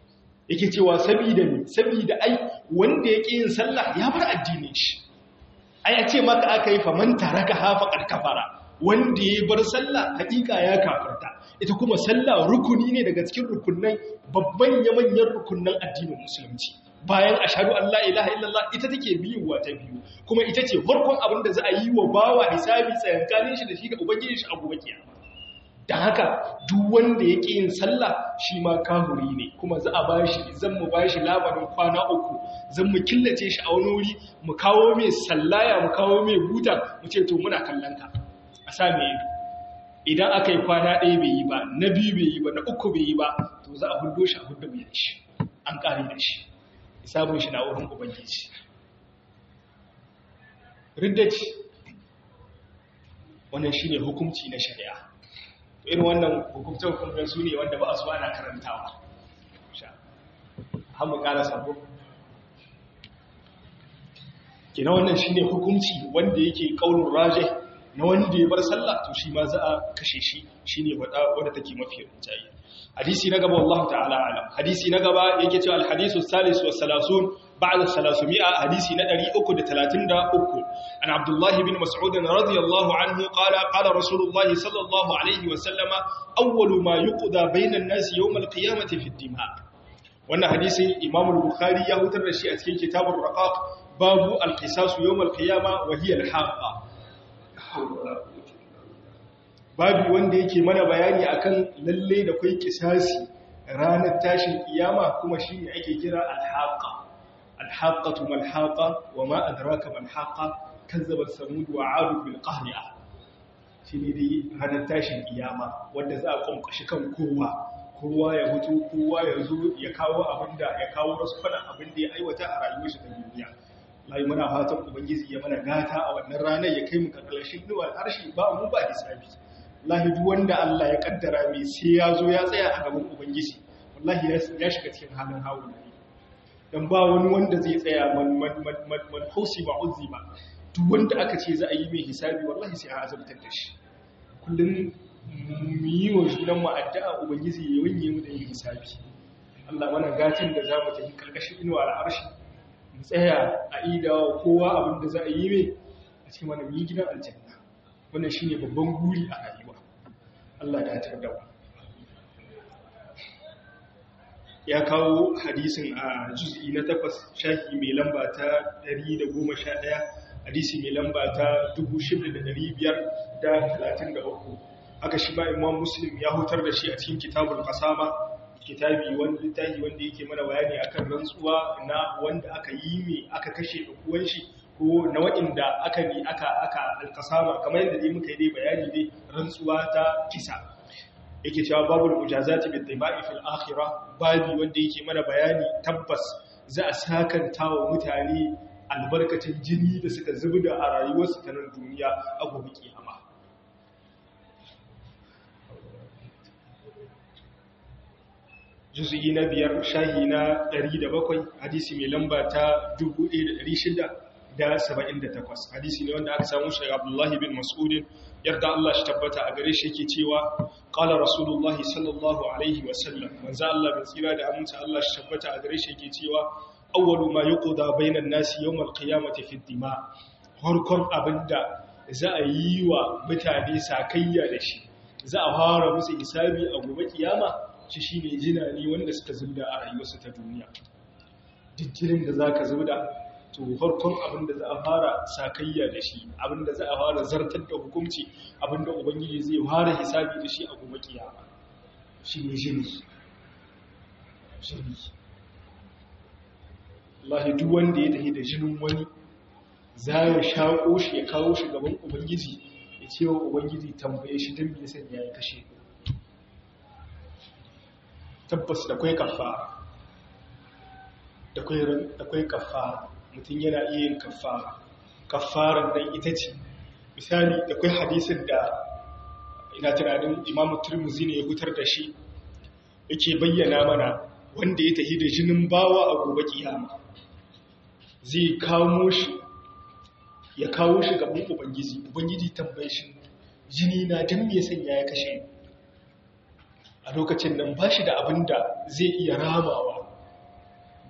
yake cewa sabida ne sabida ai wanda yake yin sallah ya bar addinin shi ai a ce maka aka yi faman taraka hafa karkafara wanda ya bar sallah hakika ya kafarta ita kuma sallah rukuni ne daga cikin rukunan babban yamanyan rukunan addinin musulunci bayan ashhadu an la ilaha illallah ita take biyuwa ta biyu kuma ita ce farkon abin da za a yi wa bawa hisabi tsayankanin shi da shi da ubangiji shi abu bakiya da haka duk wanda yake yin sallah shi ma kahuri ne kuma za a bashi zan mu bashi labarin kwana uku zan mu killace shi a wani wuri mu kawo mai sallaya mu kawo mai buta mu ce to muna kallon ka a sa mai ido idan aka yi kwana ɗaya bai yi ba na biyu bai yi ba na uku bai yi ba to za a hudo shi a hudo mai da shi an ƙare da shi hisabun shi na wurin ubangiji riddaci wannan shine hukunci na shari'a irin wannan hukumce-hukumcen su ne wanda ba a suwa na karantawa hamu ƙara sabo kina wannan shi ne hukumci wanda yake ƙaunin raje na wanda ya bar sallah to shi ma za a kashe shi shi ne wadda take mafi rinjaye hadisi na gaba wallahu ta'ala alam hadisi na gaba yake cewa alhadisu salisu wa salasun بعد الثلاثمائة حديث ندري أكد ثلاثين دا أكد عن عبد الله بن مسعود رضي الله عنه قال قال رسول الله صلى الله عليه وسلم أول ما يقضى بين الناس يوم القيامة في الدماء وأن حديث إمام البخاري يهتر الشيء في كتاب الرقاق باب القصاص يوم القيامة وهي الحاقة babu wanda yake mana bayani akan lalle da kai kisasi ranar tashin kiyama kuma shine ake kira al-haqa الحاقة ما الحاقة وما أدراك ما الحاقة كذب الثمود وعاد بالقهرئة shine dai ranar tashin kiyama wanda za a kwamkashi kan kowa kowa ya mutu kowa ya zo ya kawo abinda ya kawo rasfana abinda ya aiwata a rayuwar shi ta duniya lai muna fatan ubangiji ya mana gata a wannan ranar ya kai mu kakkalashin nuwar arshi ba mu ba hisabi wallahi duk wanda Allah ya kaddara mai sai ya zo ya tsaya a gaban ubangiji wallahi ya shiga cikin halin hawo dan ba wani wanda zai tsaya man hausi ba uzi ba duk wanda aka ce za a yi mai hisabi wallahi sai a azabtar da shi kullum mu yi wa junan mu addu'a ubangiji ya wanye mu da yin hisabi Allah mana gatin da za mu tafi karkashin inuwa al'arshi mu tsaya a ida kowa abin da za a yi mai a cikin wani yi gidan aljanna wannan shine babban guri a rayuwa Allah ya tar da mu ya kawo hadisin a juz'i na takwas shahi mai lamba ta 111 hadisi mai lamba ta 6533 aka shi ba imam muslim ya hutar da shi a cikin kitabul qasama kitabi wanda littafi wanda yake mana bayani akan rantsuwa na wanda aka yi mai aka kashe ɗan shi ko na waɗanda aka bi aka aka alqasama kamar yadda dai muka yi dai bayani dai rantsuwa ta kisa yake cewa babul mujazati bil dima'i fil akhirah babi wanda yake mana bayani tabbas za a sakanta wa mutane albarkacin jini da suka zubda a rayuwarsu ta nan duniya a gobe kiyama juz'i na biyar shahi na 107 hadisi mai lamba ta 1678 hadisi ne wanda aka samu shi Abdullahi bin Mas'ud yarda Allah shi tabbata a gare shi yake cewa qala rasulullah sallallahu alaihi wa sallam manzo Allah bin tsira da aminta Allah shi tabbata a gare shi yake cewa awwalu ma yuqda bainan nasi yawm alqiyamati fi dima harkon abinda za a yi wa mutane sakayya da shi za a fara musu hisabi a gobe kiyama shi shine jina ne wanda suka zubda a rayuwarsu ta duniya dukkanin da zaka zubda to farkon abin da za a fara sakayya da shi abin da za a fara zartar da hukunci abin da ubangiji zai fara hisabi da shi a gobe kiyama shi ne jini jini Allah duk wanda ya tafi da jinin wani za ya shaƙo shi ya kawo shi gaban ubangiji ya ce wa ubangiji tambaye shi don bai sanya ya kashe tabbas da kwai kafara da kwai kafara mutum yana iya yin kafara kafarar nan ita ce misali da kwai hadisin da ina tunanin imamu turmuzi ne ya hutar da shi yake bayyana mana wanda ya tafi da jinin bawa a gobe kiyama zai kawo shi ya kawo shi gaban ubangiji ubangiji tambaye shi jini na don me sanya ya kashe a lokacin nan ba shi da abin da zai iya ramawa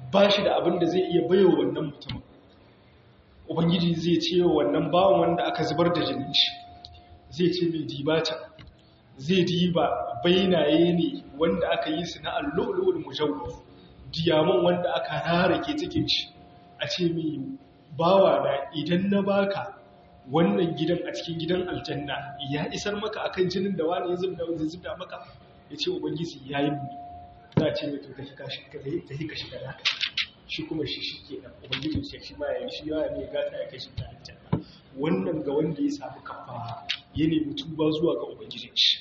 ba shi da abin da zai iya bayo wannan mutumin ubangiji zai ce wa wannan bawan wanda aka zubar da jinin shi zai ce mai dibata zai diba bainaye ne wanda aka yi su na allu'ulul mujawwaf diyaman wanda aka rarake cikin shi a ce mai bawa na idan na baka wannan gidan a cikin gidan aljanna ya isar maka akan jinin da wani ya zubda maka ya ce ubangiji ya yi mu za a ce mai to ta hika shiga naka shi kuma shi shi ke nan ubangiji ce shi ma ya yi shi ya ne gata ya kai shi ta aljanna wannan ga wanda ya samu kafa ya nemi tuba zuwa ga ubangijin shi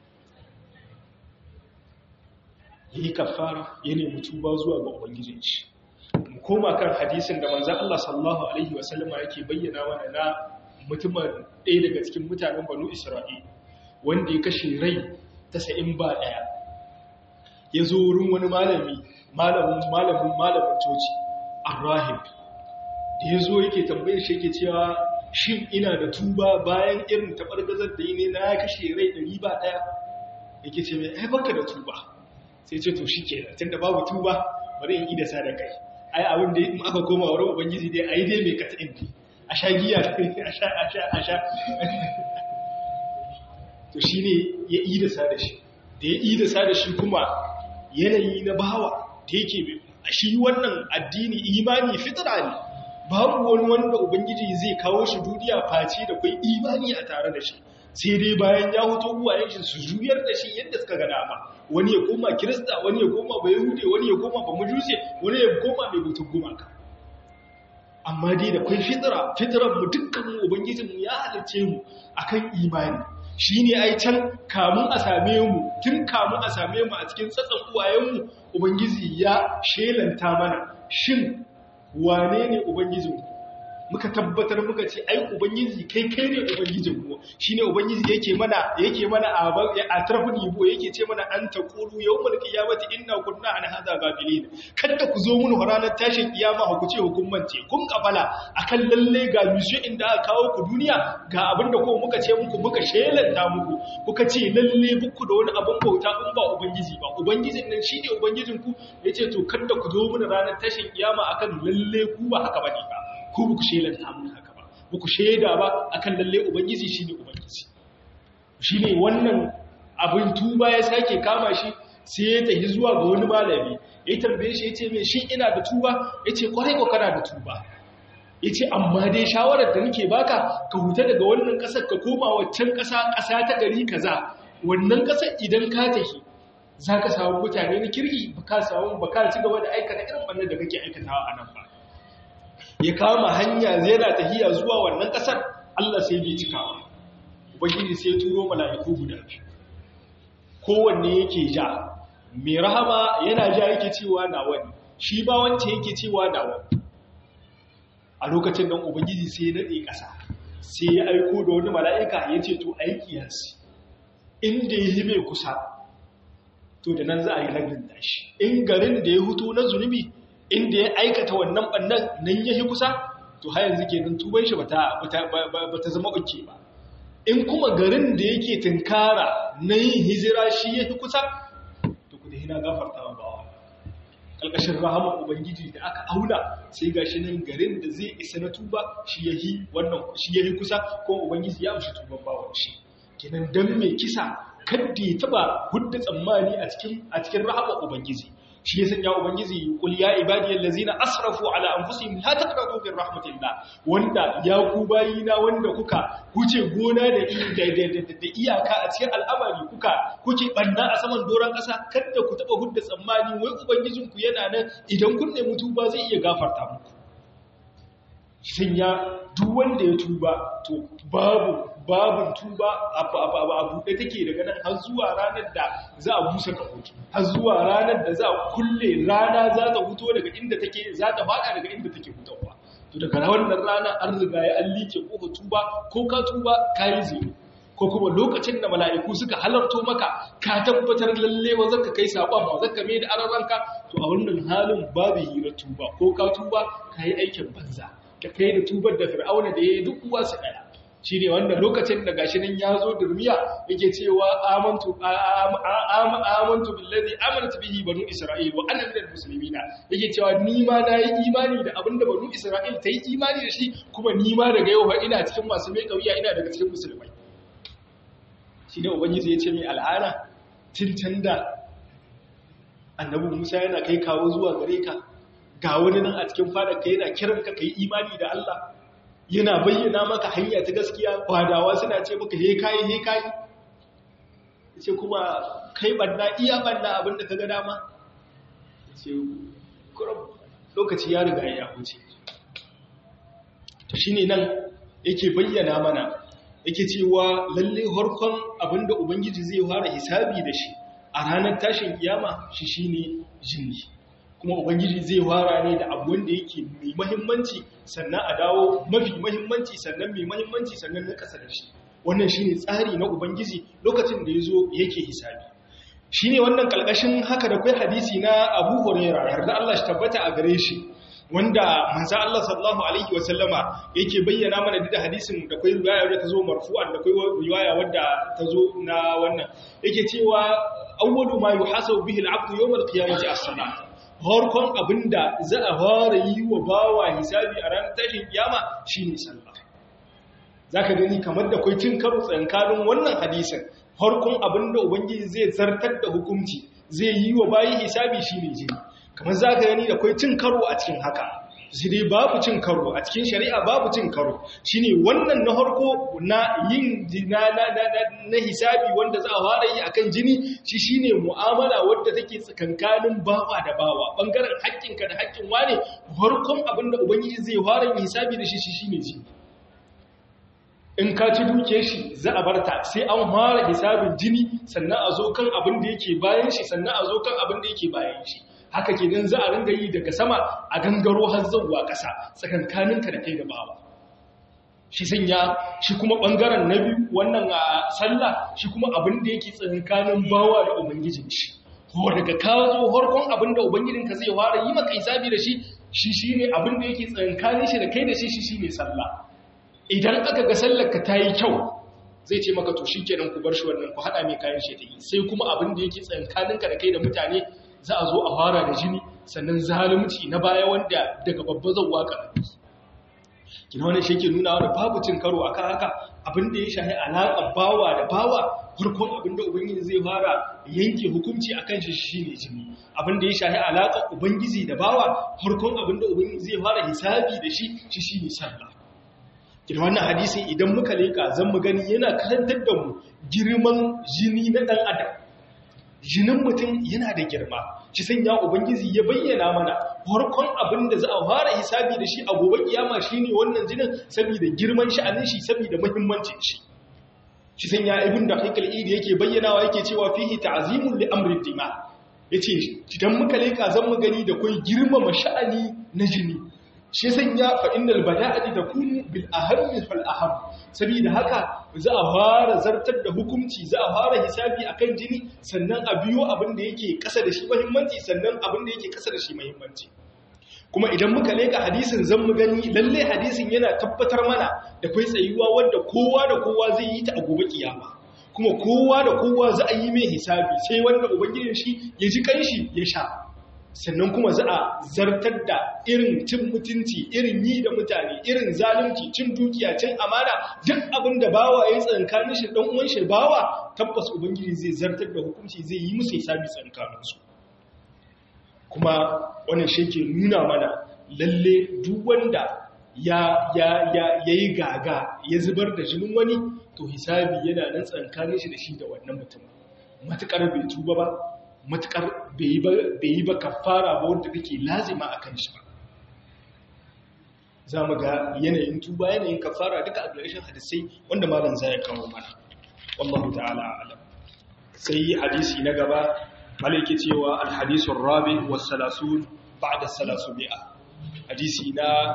ya yi kafara ya nemi tuba zuwa ga ubangijin shi mu koma kan hadisin da manzan Allah sallallahu alaihi wasallama yake bayyana mana na mutumin ɗaya daga cikin mutanen banu isra'il wanda ya kashe rai ta sa'in ba ɗaya ya zo wurin wani malami malamin malamin malamin coci arrahim da ya zo yake tambayar shi yake cewa shin ina da tuba bayan irin taɓargazar da yi ne na ya kashe rai ɗari ba ɗaya yake ce mai baka da tuba sai ce to shi ke tun da babu tuba bari in ida sa da kai ai abin da in aka koma wurin ubangiji dai ai dai mai kata indi a sha giya a sha a sha a sha to shi ne ya ida sa da shi da ya ida sa da shi kuma yanayi na bawa da yake a shi wannan addini imani fitra ne babu wani wanda ubangiji zai kawo shi duniya face da kai imani a tare da shi sai dai bayan ya hoto uwayen shi su juyar da shi yadda suka ga dama wani ya koma kirista wani ya koma ba yahude wani ya koma ba mujuse wani ya koma mai butun gumaka amma dai da kai fitra fitran mu dukkan mu ubangijin mu ya halice mu akan imani shine ai can kamun a same mu tun kamun a same mu a cikin tsatsan uwayen mu ubangiji ya shelanta mana shin wane ne ubangijinku muka tabbatar muka ce ai ubangiji kai kai ne ubangijinmu shine ubangiji yake mana yake mana a a tarfin yibo yake ce mana an taqulu yawmal qiyamati inna kunna an hadha gafilin kada ku zo mun ranar tashin kiyama ku ce hukumance kun kafala akan lalle ga mission inda aka kawo ku duniya ga abinda ko muka ce muku muka shelanta muku kuka ce lalle buku da wani abin bauta in ba ubangiji ba ubangijin nan shine ubangijinku yace to kada ku zo mun ranar tashin kiyama akan lalle ku ba haka bane ba ko buku shelanta mun haka ba buku sheda ba akan lalle ubangiji shine ubangiji shine wannan abin tuba ya sake kama shi sai ya tafi zuwa ga wani malami ya tambaye shi yace me shin ina da tuba yace kwarai ko kana da tuba yace amma dai shawarar da nake baka ka huta daga wannan kasar ka koma waccan kasa kasa ta gari kaza wannan kasar idan ka tafi zaka samu mutane na kirki baka samu baka ci gaba da aikata irin wannan da kake aikatawa a nan ba ya kama hanya zai na tahiya zuwa wannan kasar Allah sai bai cikawa ubangiji sai turo mala'iku guda biyu kowanne yake ja mai rahama yana ja yake cewa na wani shi ba wance yake cewa na wani a lokacin nan ubangiji sai ya nade kasa sai ya aiko da wani mala'ika ya ce to aiki yansu inda ya yi mai kusa to da nan za a yi ragin dashi in garin da ya hutu na zunubi inda ya aikata wannan bannan nan ya yi kusa to har yanzu kenan tuban shi bata bata zama uke ba in kuma garin da yake tunkara na yin hijira shi ya fi kusa to ku da hina gafarta wa bawa kalkashin rahama ubangiji da aka auna sai gashi nan garin da zai isa na tuba shi ya yi wannan shi ya yi kusa ko ubangiji ya amshi tuban bawan shi kenan dan mai kisa kadda ya taba hudda tsammani a cikin a cikin rahama ubangiji shi ya sanya ubangiji kul ya ibadiyal ladzina asrafu ala anfusihim la taqnatu min rahmatillah wanda ya ku bayina wanda kuka kuce gona da da iyaka a cikin al'amari kuka kuke banna a saman doran kasa kada ku taba hudda tsammani wai ubangijin ku yana nan idan kun nemi tuba zai iya gafarta muku sanya duk wanda ya tuba to babu babin tuba a buɗe take daga nan har zuwa ranar da za a busa kahoto har zuwa ranar da za a kulle rana za ta huto daga inda take za ta faɗa daga inda take hutowa to daga wannan rana an riga ya an liƙe ƙofa tuba ko ka tuba ka yi zero ko kuma lokacin da mala'iku suka halarto maka ka tabbatar lalle wa zaka kai saƙon ba zaka mai da araranka to a wannan halin babu hira tuba ko ka tuba ka yi aikin banza ka kai da tubar da fir'auna da ya yi duk uwa su ɗaya shi ne wanda lokacin da gashi nan ya zo durmiya yake cewa amantu amantu billazi amantu bihi banu isra'il wa ana minal muslimina yake cewa ni ma na yi imani da abinda banu isra'il ta yi imani da shi kuma ni ma daga yau ina cikin masu mai kauya ina daga cikin musulmai shi ne ubangiji ya ce mai al'ana tun da annabi musa yana kai kawo zuwa gare ka ga wani nan a cikin fadar ka yana kiran ka kai imani da Allah yana bayyana maka hanya ta gaskiya kwadawa suna ce maka he kai he kai ce kuma kai banna iya banna abinda ka ga dama ce kurum lokaci ya riga ya huce to shine nan yake bayyana mana yake cewa lalle harkon abinda ubangiji zai fara hisabi da shi a ranar tashin kiyama shi shine jinni kuma ubangiji zai fara ne da abu wanda yake mai mahimmanci sannan a dawo mafi mahimmanci sannan mai mahimmanci sannan na kasa da shi wannan shine tsari na ubangiji lokacin da yazo yake hisabi shine wannan kalkashin haka da kai hadisi na Abu Hurairah yarda Allah shi tabbata a gare shi wanda manzo Allah sallallahu alaihi wa sallama yake bayyana mana da hadisin da kai riwaya wadda tazo marfu'an da kai riwaya wadda tazo na wannan yake cewa awwalu ma yuhasabu bihi al-'abdu yawm al-qiyamati as-salat harkon abinda za a fara yi wa bawa hisabi a ranar tashin kiyama shine sallah zaka gani kamar da kai cin karo tsankanin wannan hadisin harkon abinda ubangiji zai zartar da hukunci zai yi wa bayi hisabi shine jini kamar zaka gani da kai cin karo a cikin haka sai dai babu cin karo a cikin shari'a babu cin karo shine wannan na harko na yin na na na hisabi wanda za a fara yi akan jini shi shine mu'amala wadda take tsakankanin bawa da bawa bangaren haƙƙinka da haƙƙin wane harkon abinda ubangiji zai fara yin hisabi da shi shi shine jini in ka ci duke shi za a barta sai an fara hisabin jini sannan a zo kan abin da yake bayan shi sannan a zo kan abin da yake bayan shi haka kenan za a ringa yi daga sama a gangaro har zuwa ƙasa tsakankaninka da kai da bawa shi sanya shi kuma ɓangaren na biyu wannan a sallah shi kuma abin da yake tsakankanin bawa da ubangijin shi ko daga kawo tsohon abin da ubangijinka zai fara yi maka isabi da shi shi shi ne abin da yake tsakankanin shi da kai da shi shi shi ne sallah idan aka ga sallarka ta yi kyau zai ce maka to shi kenan ku bar shi wannan ku haɗa mai kayan shi ta yi sai kuma abin da yake tsakankaninka da kai da mutane za a zo a fara da jini sannan zalunci na baya wanda daga babba zauwa ƙarfi kina wani shi ke nuna wani babu cin karo akan haka abin da ya shahi alaƙar bawa da bawa farkon abin da ubangiji zai fara yanke hukunci akan shi shine jini abin da ya shahi alaƙar ubangiji da bawa farkon abin da ubangiji zai fara hisabi da shi shi shine sallah kina wannan hadisin idan muka leka zan mu gani yana karantar da mu girman jini na dan adam jinin mutum yana da girma shi sanya ubangiji ya bayyana mana farkon abin da za a fara hisabi da shi a gobe kiyama shine wannan jinin saboda girman sha'anin shi saboda muhimmancin shi shi sanya ibn da haikal idi yake bayyanawa yake cewa fihi ta'zimun li amri dima yace idan muka leka zan mu gani da kai girmama sha'ani na jini shi sanya fa innal bada'ati takunu bil ahammi fal aham saboda haka za a fara zartar da hukunci za a fara hisabi akan jini sannan a biyo abin da yake kasa da shi muhimmanci sannan abin da yake kasa da shi muhimmanci kuma idan muka leka hadisin zan mu gani lalle hadisin yana tabbatar mana da kai tsayuwa wanda kowa da kowa zai yi ta a gobe kiyama kuma kowa da kowa za a yi mai hisabi sai wanda ubangijin shi ya ji kanshi ya sha sannan kuma za a zartar da irin cin mutunci irin yi da mutane irin zalunci cin dukiya cin amana duk abin da bawa ya yi tsankanin shi dan uwan shi bawa tabbas ubangiji zai zartar da hukunci zai yi musu hisabi tsankanin su kuma wannan shi ke nuna mana lalle duk wanda ya ya ya yayi gaga ya zubar da jinin wani to hisabi yana nan tsankanin shi da shi da wannan mutum matukar bai tuba ba matukar bai yi ba kafara ba wanda take lazima a kan shi ba za mu ga yanayin tuba yanayin kafara duka a ƙarshen hadisai wanda malam zai kawo mana wallahu ta'ala alam sai hadisi na gaba malaki cewa alhadisun rabi wa salasun ba'da salasu mi'a hadisi na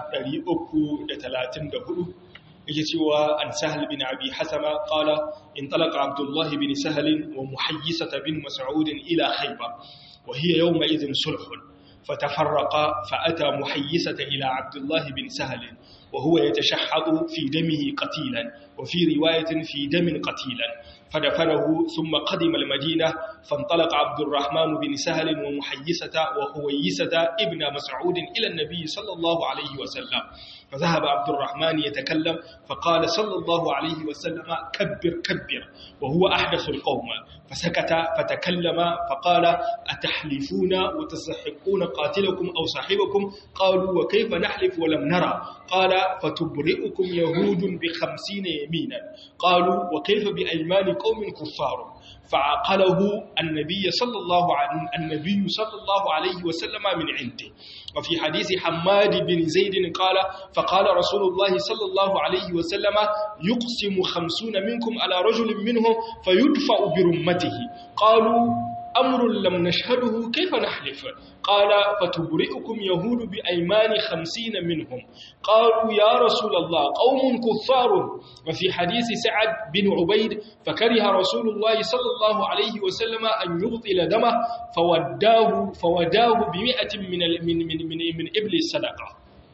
334 yake cewa an sahal bin abi hasama qala in talaqa abdullah bin sahal wa muhayyisata bin mas'ud ila khaybar wa hiya yawma idhin sulh فتفرقا فأتى محيسة إلى عبد الله بن سهل وهو يتشحط في دمه قتيلا وفي رواية في دم قتيلا فدفنه ثم قدم المدينة فانطلق عبد الرحمن بن سهل ومحيسة وهويسة ابن مسعود إلى النبي صلى الله عليه وسلم فذهب عبد الرحمن يتكلم فقال صلى الله عليه وسلم كبر كبر وهو أحدث القوم فسكت فتكلم فقال أتحلفون وتستحقون قاتلكم أو صاحبكم قالوا وكيف نحلف ولم نرى قال فتبرئكم يهود بخمسين يمينا قالوا وكيف بأيمان قوم كفار فعقله النبي صلى الله عليه النبي صلى الله عليه وسلم من عنده وفي حديث حماد بن زيد قال فقال رسول الله صلى الله عليه وسلم يقسم خمسون منكم على رجل منهم فيدفع برمته قالوا أمر لم نشهده كيف نحلف قال فتبرئكم يهود بأيمان خمسين منهم قالوا يا رسول الله قوم كفار وفي حديث سعد بن عبيد فكره رسول الله صلى الله عليه وسلم أن يبطل دمه فوداه, فوداه بمئة من, من, من, من, من إبل الصدقة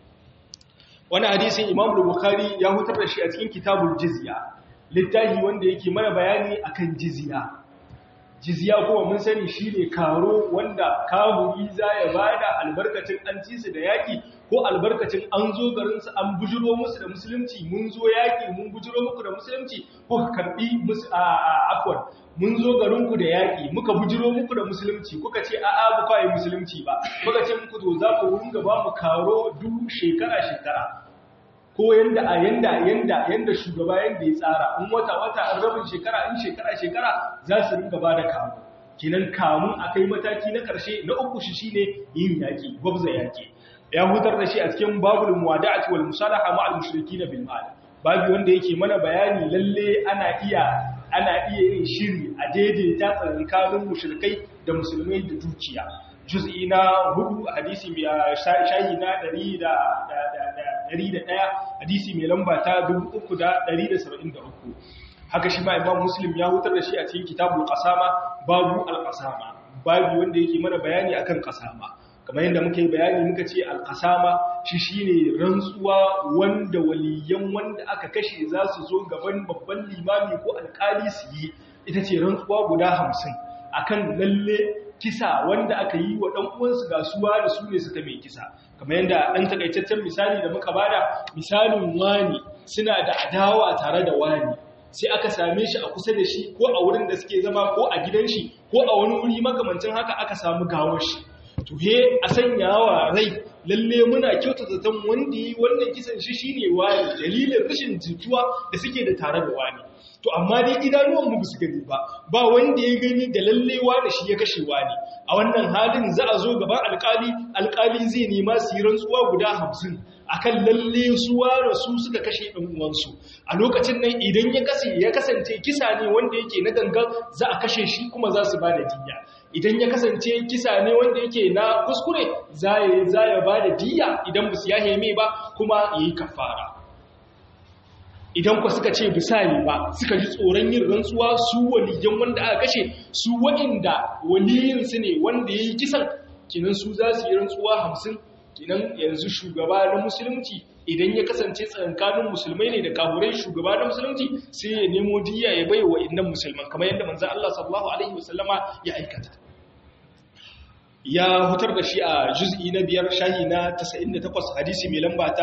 wani hadisin imam bukhari ya hutar da shi a cikin kitabul jizya littafi wanda yake mana bayani akan jizya jizya kuma mun sani shine karo wanda kahuri za ya bada albarkacin an ci su da yaki ko albarkacin an zo garin su an bujiro musu da musulunci mun zo yaki mun bujiro muku da musulunci ko ka karbi musu a afwan mun zo garin ku da yaki muka bujiro muku da musulunci kuka ce a'a ba kai musulunci ba muka ce muku to za ku runga ba mu karo duk shekara shekara ko yanda a yanda yanda yanda shugaba yanda ya tsara in wata wata an rabin shekara in shekara shekara za su ringa ba da kamu kinan kamun akai mataki na karshe na uku shi shine yin yaki gwabza yaki ya hutar da shi a cikin babul muwada'ati wal musalaha ma'al mushrikeen bil mal babu wanda yake mana bayani lalle ana iya ana iya yin shiri a daidaita tsakanin mushrikai da musulmai da dukiya juz'i na hudu hadisi mai shayi na 101 hadisi mai lamba ta 373 haka shi ma imam muslim ya hutar da shi a cikin kitabul qasama babu al-qasama babu wanda yake mana bayani akan qasama kamar yadda muka yi bayani muka ce al-qasama shi shine rantsuwa wanda waliyan wanda aka kashe za su zo gaban babban limami ko alkali su yi ita ce rantsuwa guda 50 akan lalle kisa wanda aka yi wa ɗan uwansu gasuwa da su ne suka mai kisa kamar yadda ɗan takaitaccen misali da muka bada misalin wani suna da adawa tare da wani sai aka same shi a kusa da shi ko a wurin da suke zama ko a gidan shi ko a wani wuri makamancin haka aka samu gawar shi to he a sanya wa rai lalle muna kyauta zaton wanda yi wannan kisan shi shine wani dalilin rashin jituwa da suke da tare da wani to amma dai idanuwan mu su gani ba ba wanda ya gani da lallewa da shi ya kashe wani a wannan halin za a zo gaban alkali alkali zai nema su yi rantsuwa guda hamsin akan lalle su ware su suka kashe ɗan uwansu a lokacin nan idan ya kase ya kasance kisa ne wanda yake na gangan za a kashe shi kuma za su ba da diya idan ya kasance kisa ne wanda yake na kuskure za ya ba da diya idan ba su yahe mai ba kuma ya yi kafara idan ku suka ce bisani ba suka ji tsoron yin rantsuwa su waliyan wanda aka kashe su waɗanda waliyinsu ne wanda ya yi kisan kinan su za su yi rantsuwa hamsin kinan yanzu shugaba na musulunci idan ya kasance tsakankanin musulmai ne da kaburai shugaba na musulunci sai ya nemo diya ya bai wa innan musulman kamar yadda manzo Allah sallallahu alaihi wasallama ya aikata ya hutar da shi a juz'i na biyar shahi na 98 hadisi mai lamba ta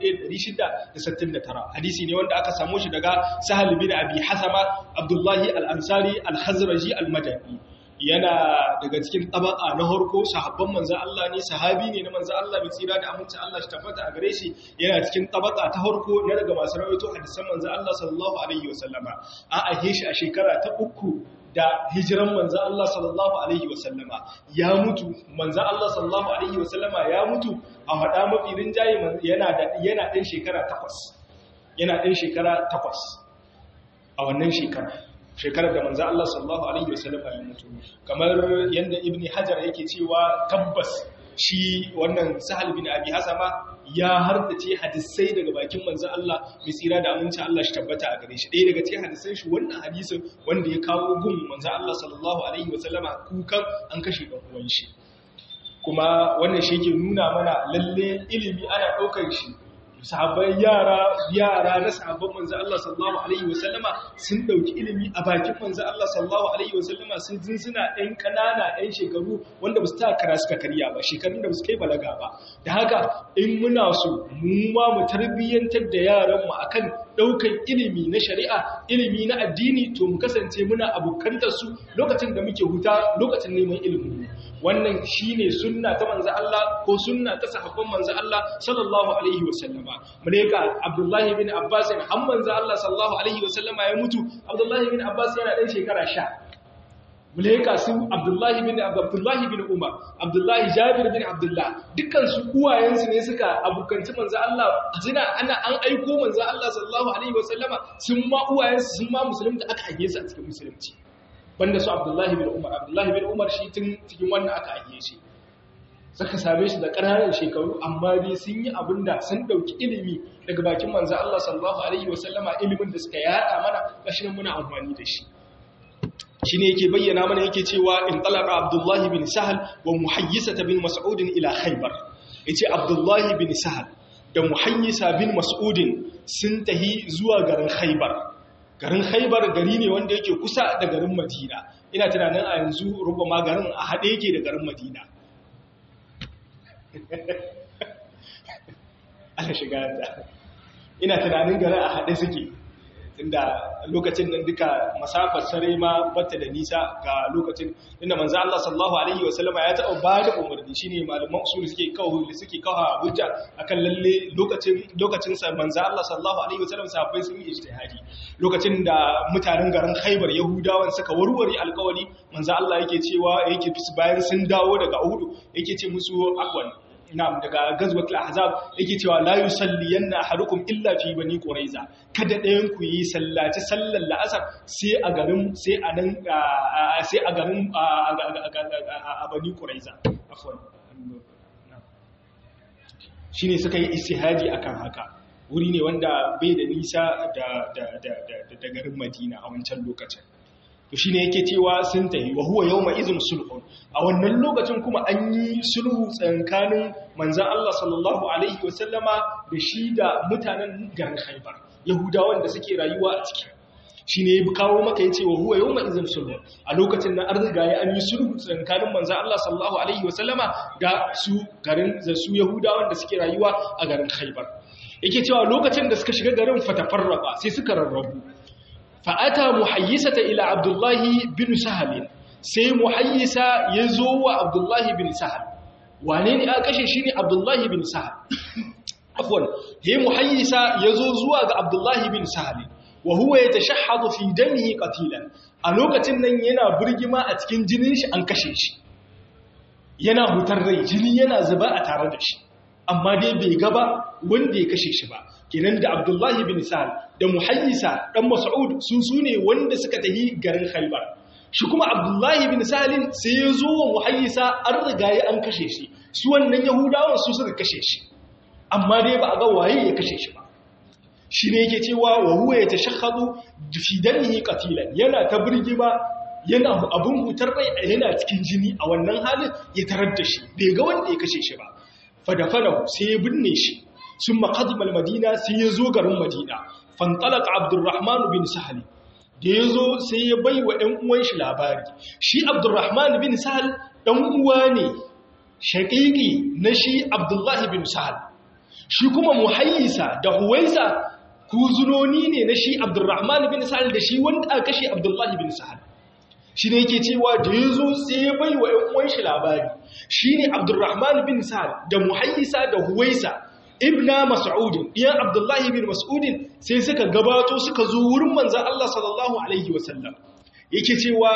1669 hadisi ne wanda aka samu shi daga sahal bin abi hasama abdullahi al-ansari al-hazraji al-madani yana daga cikin tabaka na harko sahabban manzan Allah ne sahabi ne na manzan Allah mai tsira da aminci Allah shi tabbata a gare shi yana cikin tabaka ta harko na daga masu rawaito hadisan manzan Allah sallallahu alaihi wasallama a ahe shi a shekara ta uku da hijiran manzan Allah sallallahu Alaihi wasallama ya mutu manzan Allah sallallahu Alaihi wasallama ya mutu a haɗa mafi rinjaye yana ɗan shekara takwas yana ɗan shekara takwas a wannan shekara shekarar da manzan Allah sallallahu Alaihi wasallama ya mutu kamar yadda ibn hajar yake cewa tabbas shi wannan sahal bin abi hasama ya hardace hadisai daga bakin manzon Allah mai tsira da aminci Allah shi tabbata a gare shi ɗaya daga cikin hadisan shi wannan hadisin wanda ya kawo gun manzon Allah sallallahu alaihi wasallama kukan an kashe dan uwan shi kuma wannan shi yake nuna mana lalle ilimi ana ɗaukar shi sahabbai yara yara na sahabban manzo Allah sallallahu alaihi wasallama sun dauki ilimi a bakin manzo Allah sallallahu alaihi wasallama sun zinzina ɗan kanana ɗan shekaru wanda ba su ta kara suka karya ba shekarun da ba su kai balaga ba da haka in muna so mu ma mu tarbiyyantar da yaran mu akan daukan ilimi na shari'a ilimi na addini to mu kasance muna abokantar su lokacin da muke huta lokacin neman ilimi wannan shine sunna ta manzo Allah ko sunna ta sahabban manzo Allah sallallahu alaihi wasallama mune ga Abdullahi bin Abbas har manzo Allah sallallahu alaihi wasallama ya mutu Abdullahi bin Abbas yana dan shekara 10 mune ga su Abdullahi bin Abdullahi bin Umar Abdullahi Jabir bin Abdullah dukkan su uwayensu ne suka abukanci manzo Allah suna ana an aiko manzo Allah sallallahu alaihi wasallama sun ma uwayensu sun ma musulunta aka hage su a cikin musulunci banda su Abdullahi bin Umar Abdullahi bin Umar shi tun cikin wannan aka hage shi suka same shi da ƙananan shekaru amma dai sun yi abin da sun ɗauki ilimi daga bakin manzo Allah sallallahu alaihi wasallama ilimin da suka yada mana gashi muna amfani da shi shi ne yake bayyana mana yake cewa in talaka abdullahi bin sahal wa muhayyisata bin mas'udin ila khaybar yace abdullahi bin sahal da muhayyisa bin mas'udin sun tahi zuwa garin khaybar garin khaybar gari ne wanda yake kusa da garin madina ina tunanin a yanzu rubama garin a haɗe yake da garin madina ana shiga da ina tunanin garin a haɗe suke inda lokacin nan duka masafar sare ma bata da nisa ga lokacin inda manzo Allah sallallahu alaihi wasallama ya taɓa ba da umarni shine malaman usul suke kawo suke kawo hujja akan lalle lokacin lokacin sa manzo Allah sallallahu alaihi wasallam sahabbai sun yi ijtihadi lokacin da mutanen garin Khaibar Yahudawan suka warware alƙawari manzo Allah yake cewa yake bayan sun dawo daga Uhud yake ce musu akwan na'am daga gazwatul ahzab yake cewa la yusalliyanna ahadukum illa fi bani quraiza kada ɗayan ku yi sallaci sallar la'asar sai a garin sai a nan sai a garin a bani quraiza afwan shine suka yi istihadi akan haka wuri ne wanda bai da nisa da da da da garin Madina a wancan lokacin to shine yake cewa sun tahi wa huwa yawma idhin sulhun a wannan lokacin kuma an yi sulhu tsakanin manzon Allah sallallahu alaihi wasallama da shi da mutanen garin Khaibar yahudawan da suke rayuwa a cikin shine ya kawo maka yace wa huwa yawma idhin sulhun a lokacin nan an riga ya an yi sulhu tsakanin manzon Allah sallallahu alaihi wasallama da su garin da su yahudawan da suke rayuwa a garin Khaibar yake cewa lokacin da suka shiga garin fatafarraba sai suka rarrabu fa'ata muhayyisata ila abdullahi bin sahal sai muhayyisa ya zo wa abdullahi bin sahal wane ne aka kashe shi ne abdullahi bin sahal afwan ya muhayyisa ya zo zuwa ga abdullahi bin sahal wa huwa ya tashahhadu fi damihi qatilan a lokacin nan yana burgima a cikin jinin shi an kashe shi yana hutar rai jini yana zuba a tare da shi amma dai bai gaba wanda ya kashe shi ba kenan da abdullahi bin sa'ad da muhayyisa dan mas'ud su sune wanda suka tahi garin khaybar shi kuma abdullahi bin salim sai ya zo wa muhayyisa an riga ya an kashe shi su wannan yahudawan su suka kashe shi amma dai ba a ga waye ya kashe shi ba shi ne yake cewa wa huwa ya tashakhadu fi damihi qatilan yana ta birgima yana abun hutar rai yana cikin jini a wannan halin ya tarar da shi bai ga wanda ya kashe shi ba fadafanahu sai ya binne shi sun maƙadimal madina sai ya zo garin madina fantalaka abdurrahman bin sahal da ya zo sai ya bai wa ‘yan uwan shi labari shi abdurrahman bin sahal ɗan uwa ne shaƙiƙi na shi abdullahi bin sahal shi kuma muhayyisa da huwaisa kuzunoni ne na shi abdurrahman bin sahal da shi wanda aka kashe abdullahi bin sahal shi ne yake cewa da ya zo sai ya bai wa ‘yan uwan shi labari shi ne abdurrahman bin sahal da muhayyisa da huwaisa ibna mas'udin ɗiyan abdullahi bin mas'udin sai suka gabato suka zo wurin manzan Allah sallallahu alaihi wasallam yake cewa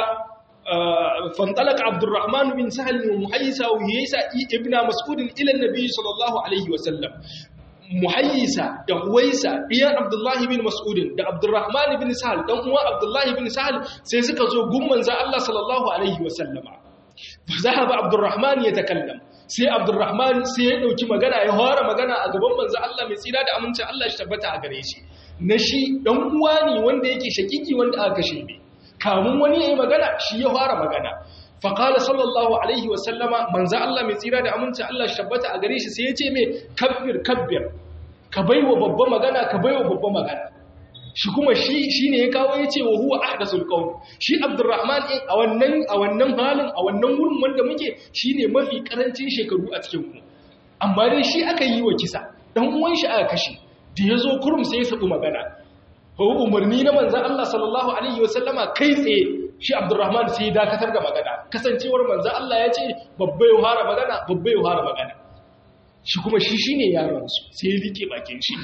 fantalaka abdurrahman bin sahal wa muhayyisa wa huwaisa ibna mas'udin ila nabi sallallahu alaihi wasallam muhayyisa da huwaisa ɗiyan abdullahi bin mas'udin da abdurrahman bin sahal dan uwan abdullahi bin sahal sai suka zo gun manzan Allah sallallahu alaihi wasallama fa zahaba abdurrahman yatakallam sai abdurrahman sai ya dauki magana ya fara magana a gaban manzo Allah mai tsira da amincin Allah shi tabbata a gare shi na shi dan uwa ne wanda yake shakiki wanda aka kashe ne kamun wani yayi magana shi ya fara magana fa qala sallallahu alaihi wa sallama manzo Allah mai tsira da amincin Allah shi tabbata a gare shi sai ya ce me kabbir kabbir ka baiwa babba magana ka baiwa babba magana shi kuma shi shine ya kawo yace wa huwa ahdathul qawm shi abdurrahman din a wannan a wannan halin a wannan wurin wanda muke shine mafi karancin shekaru a cikin ku amma dai shi aka yi wa kisa dan uwan shi aka kashe da yazo kurum sai ya sabu magana ko umarni na manzon Allah sallallahu alaihi wasallama kai tsaye shi abdurrahman sai ya dakatar da magana kasancewar manzon Allah ya ce babba ya fara magana babba ya fara magana shi kuma shi shine yaron su sai ya rike bakin shi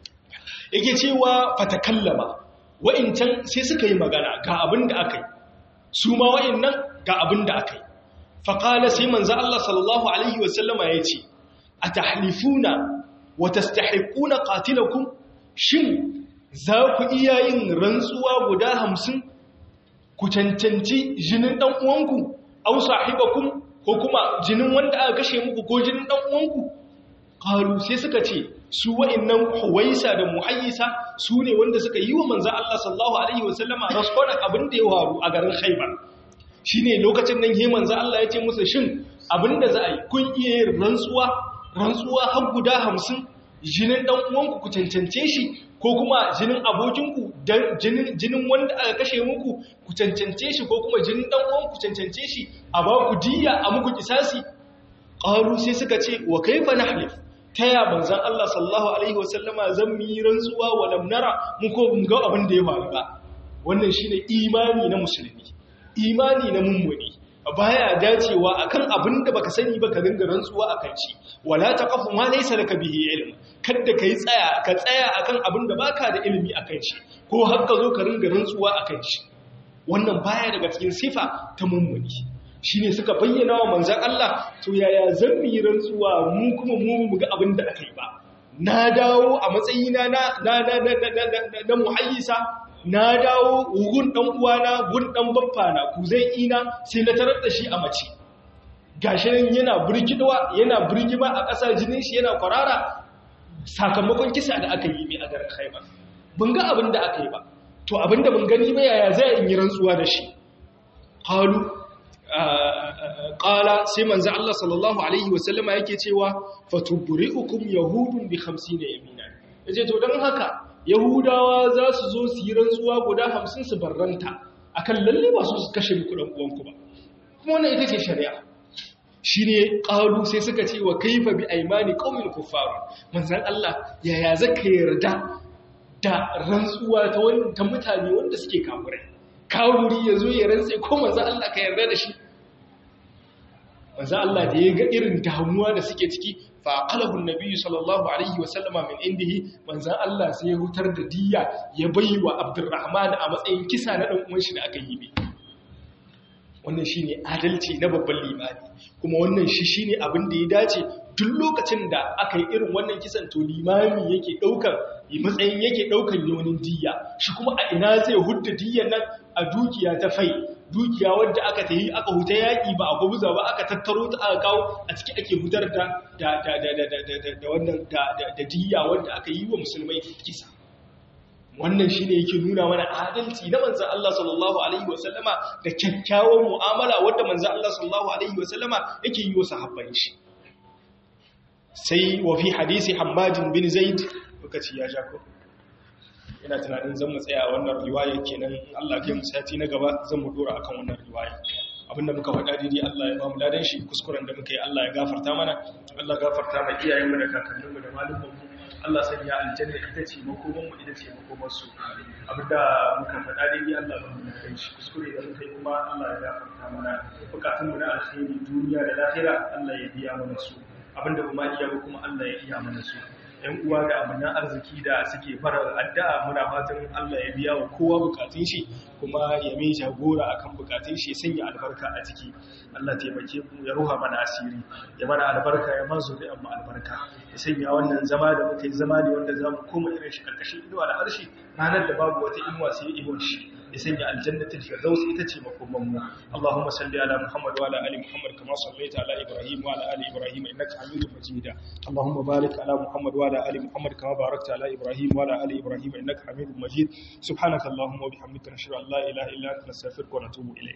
yake cewa fatakallama wa'incan sai suka yi magana ga abin da aka yi su ma wa'innan ga abin da aka yi faƙala sai manza Allah sallallahu Alaihi wasallama ya ce a tahlifuna wata stahaikuna ƙatilakun shin za ku iya yin rantsuwa guda hamsin ku cancanci jinin ɗan uwanku au sahibakun ko kuma jinin wanda aka kashe muku ko jinin ɗan uwanku ƙalu sai suka ce su wa'innan huwaisa da muhayyisa su ne wanda suka yi wa manzan Allah sallallahu Alaihi wasallama raskonan abin da ya waru a garin haibar shi ne lokacin nan yi manzan Allah ya ce musu shin abin da za a yi kun iya yin rantsuwa rantsuwa har guda hamsin jinin ɗan uwanku ku cancance shi ko kuma jinin abokinku jinin wanda aka kashe muku ku cancance shi ko kuma jinin ɗan uwanku cancance shi a ba ku diya a muku kisasi ƙaru sai suka ce wa kaifa nahlif ta ya banzan Allah sallallahu Alaihi wasallama zan mu yi rantsuwa wa lamnara mu ko ga abin da ya faru ba wannan shi ne imani na musulmi imani na mummuni baya dacewa akan abin da baka sani ba ka ringa rantsuwa akan shi wala taqafu ma laysa laka bihi ilm kada kai tsaya ka tsaya akan abin da baka da ilimi akan shi ko har ka zo ka ringa rantsuwa akan shi wannan baya daga cikin sifa ta mummuni shi ne suka bayyana wa manzan Allah to yaya zan yi rantsuwa mu kuma mu ga abin da aka yi ba na dawo a matsayina na na na na na na na muhayyisa na dawo gun dan uwana gun dan baffana ku zai ina sai na tarar da shi a mace gashi nan yana burkidawa yana burgima a ƙasa jinin shi yana kwarara sakamakon kisa da aka yi mai a garin Khaibar ban ga abin da aka yi ba to abin da ban gani ba yaya zai yi rantsuwa da shi qalu qala sai manzo Allah sallallahu alaihi wasallama yake cewa fatubri'ukum yahudun bi 50 yamina yace to dan haka yahudawa za su zo su yi rantsuwa guda 50 su barranta akan lalle ba su su kashe muku dan uwanku ba kuma wannan ita ce shari'a shine qalu sai suka ce wa kaifa bi aymani qaumin kuffar manzon Allah yaya zaka yarda da rantsuwa ta wani ta mutane wanda suke kafirai kawuri ya zo ya rantse ko manzan Allah ka yarda da shi manzan Allah da ya ga irin damuwa da suke ciki fa aqalahu an-nabi sallallahu alaihi wasallama min indihi manzan Allah sai ya hutar da diyya ya baiwa Abdurrahman a matsayin kisa na dan uwan shi da aka yi ne wannan shine adalci na babban limani kuma wannan shi shine abin da ya dace duk lokacin da aka yi irin wannan kisan to limami yake daukar matsayin yake daukan yonin diyya shi kuma a ina zai hudda diyyan nan a dukiya ta fai dukiya wadda aka tayi aka huta yaki ba a gubuza ba aka tattaro ta aka kawo a ciki ake hutar da da da da da da wannan da da diyya wadda aka yi wa musulmai kisa wannan shine yake nuna mana adalci na manzon Allah sallallahu alaihi wasallama da kyakkyawan mu'amala wadda manzon Allah sallallahu alaihi wasallama yake yi wa sahabban shi sai wa fi hadisi Hammadin bin Zaid lokaci ya ja ko ina tunanin zan mu tsaya wannan riwaya kenan Allah kai mu sati na gaba zan mu dora akan wannan riwaya abinda muka faɗa daidai Allah ya ba mu ladan shi kuskuren da muka yi Allah ya gafarta mana Allah gafarta ma iyayenmu da kakanninmu da malumanmu Allah sanya aljanna ita ce makomanmu ita ce makomarsu abinda muka faɗa daidai Allah ba mu ladan shi kuskure da muka yi kuma Allah ya gafarta mana bukatunmu na alkhairi duniya da lahira Allah ya biya mana su abinda kuma iya ba kuma Allah ya iya mana su ‘yan uwa da amanan arziki da suke fara addu'a muna fatan Allah ya biya wa kowa bukatun shi kuma ya mai jagora akan bukatun shi ya sanya albarka a ciki Allah taimake mu ya ruha mana asiri ya mana albarka ya mazo da amma albarka ya sanya wannan zama da muka yi zama ne wanda za mu koma irin shi karkashin inuwa da harshe ranar da babu wata inuwa sai inuwar shi ya sanya aljannatin firdaus ita ce makoman mu Allahumma salli ala Muhammad wa ala ali Muhammad kama sallaita ala Ibrahim wa ala ali Ibrahim innaka Hamidum Majid Allahumma barik ala Muhammad wa ala ali Muhammad kama barakta ala Ibrahim wa ala ali Ibrahim innaka Hamidum Majid subhanaka Allahumma wa bihamdika nashhadu an la ilaha illa anta nastaghfiruka wa natubu ilayk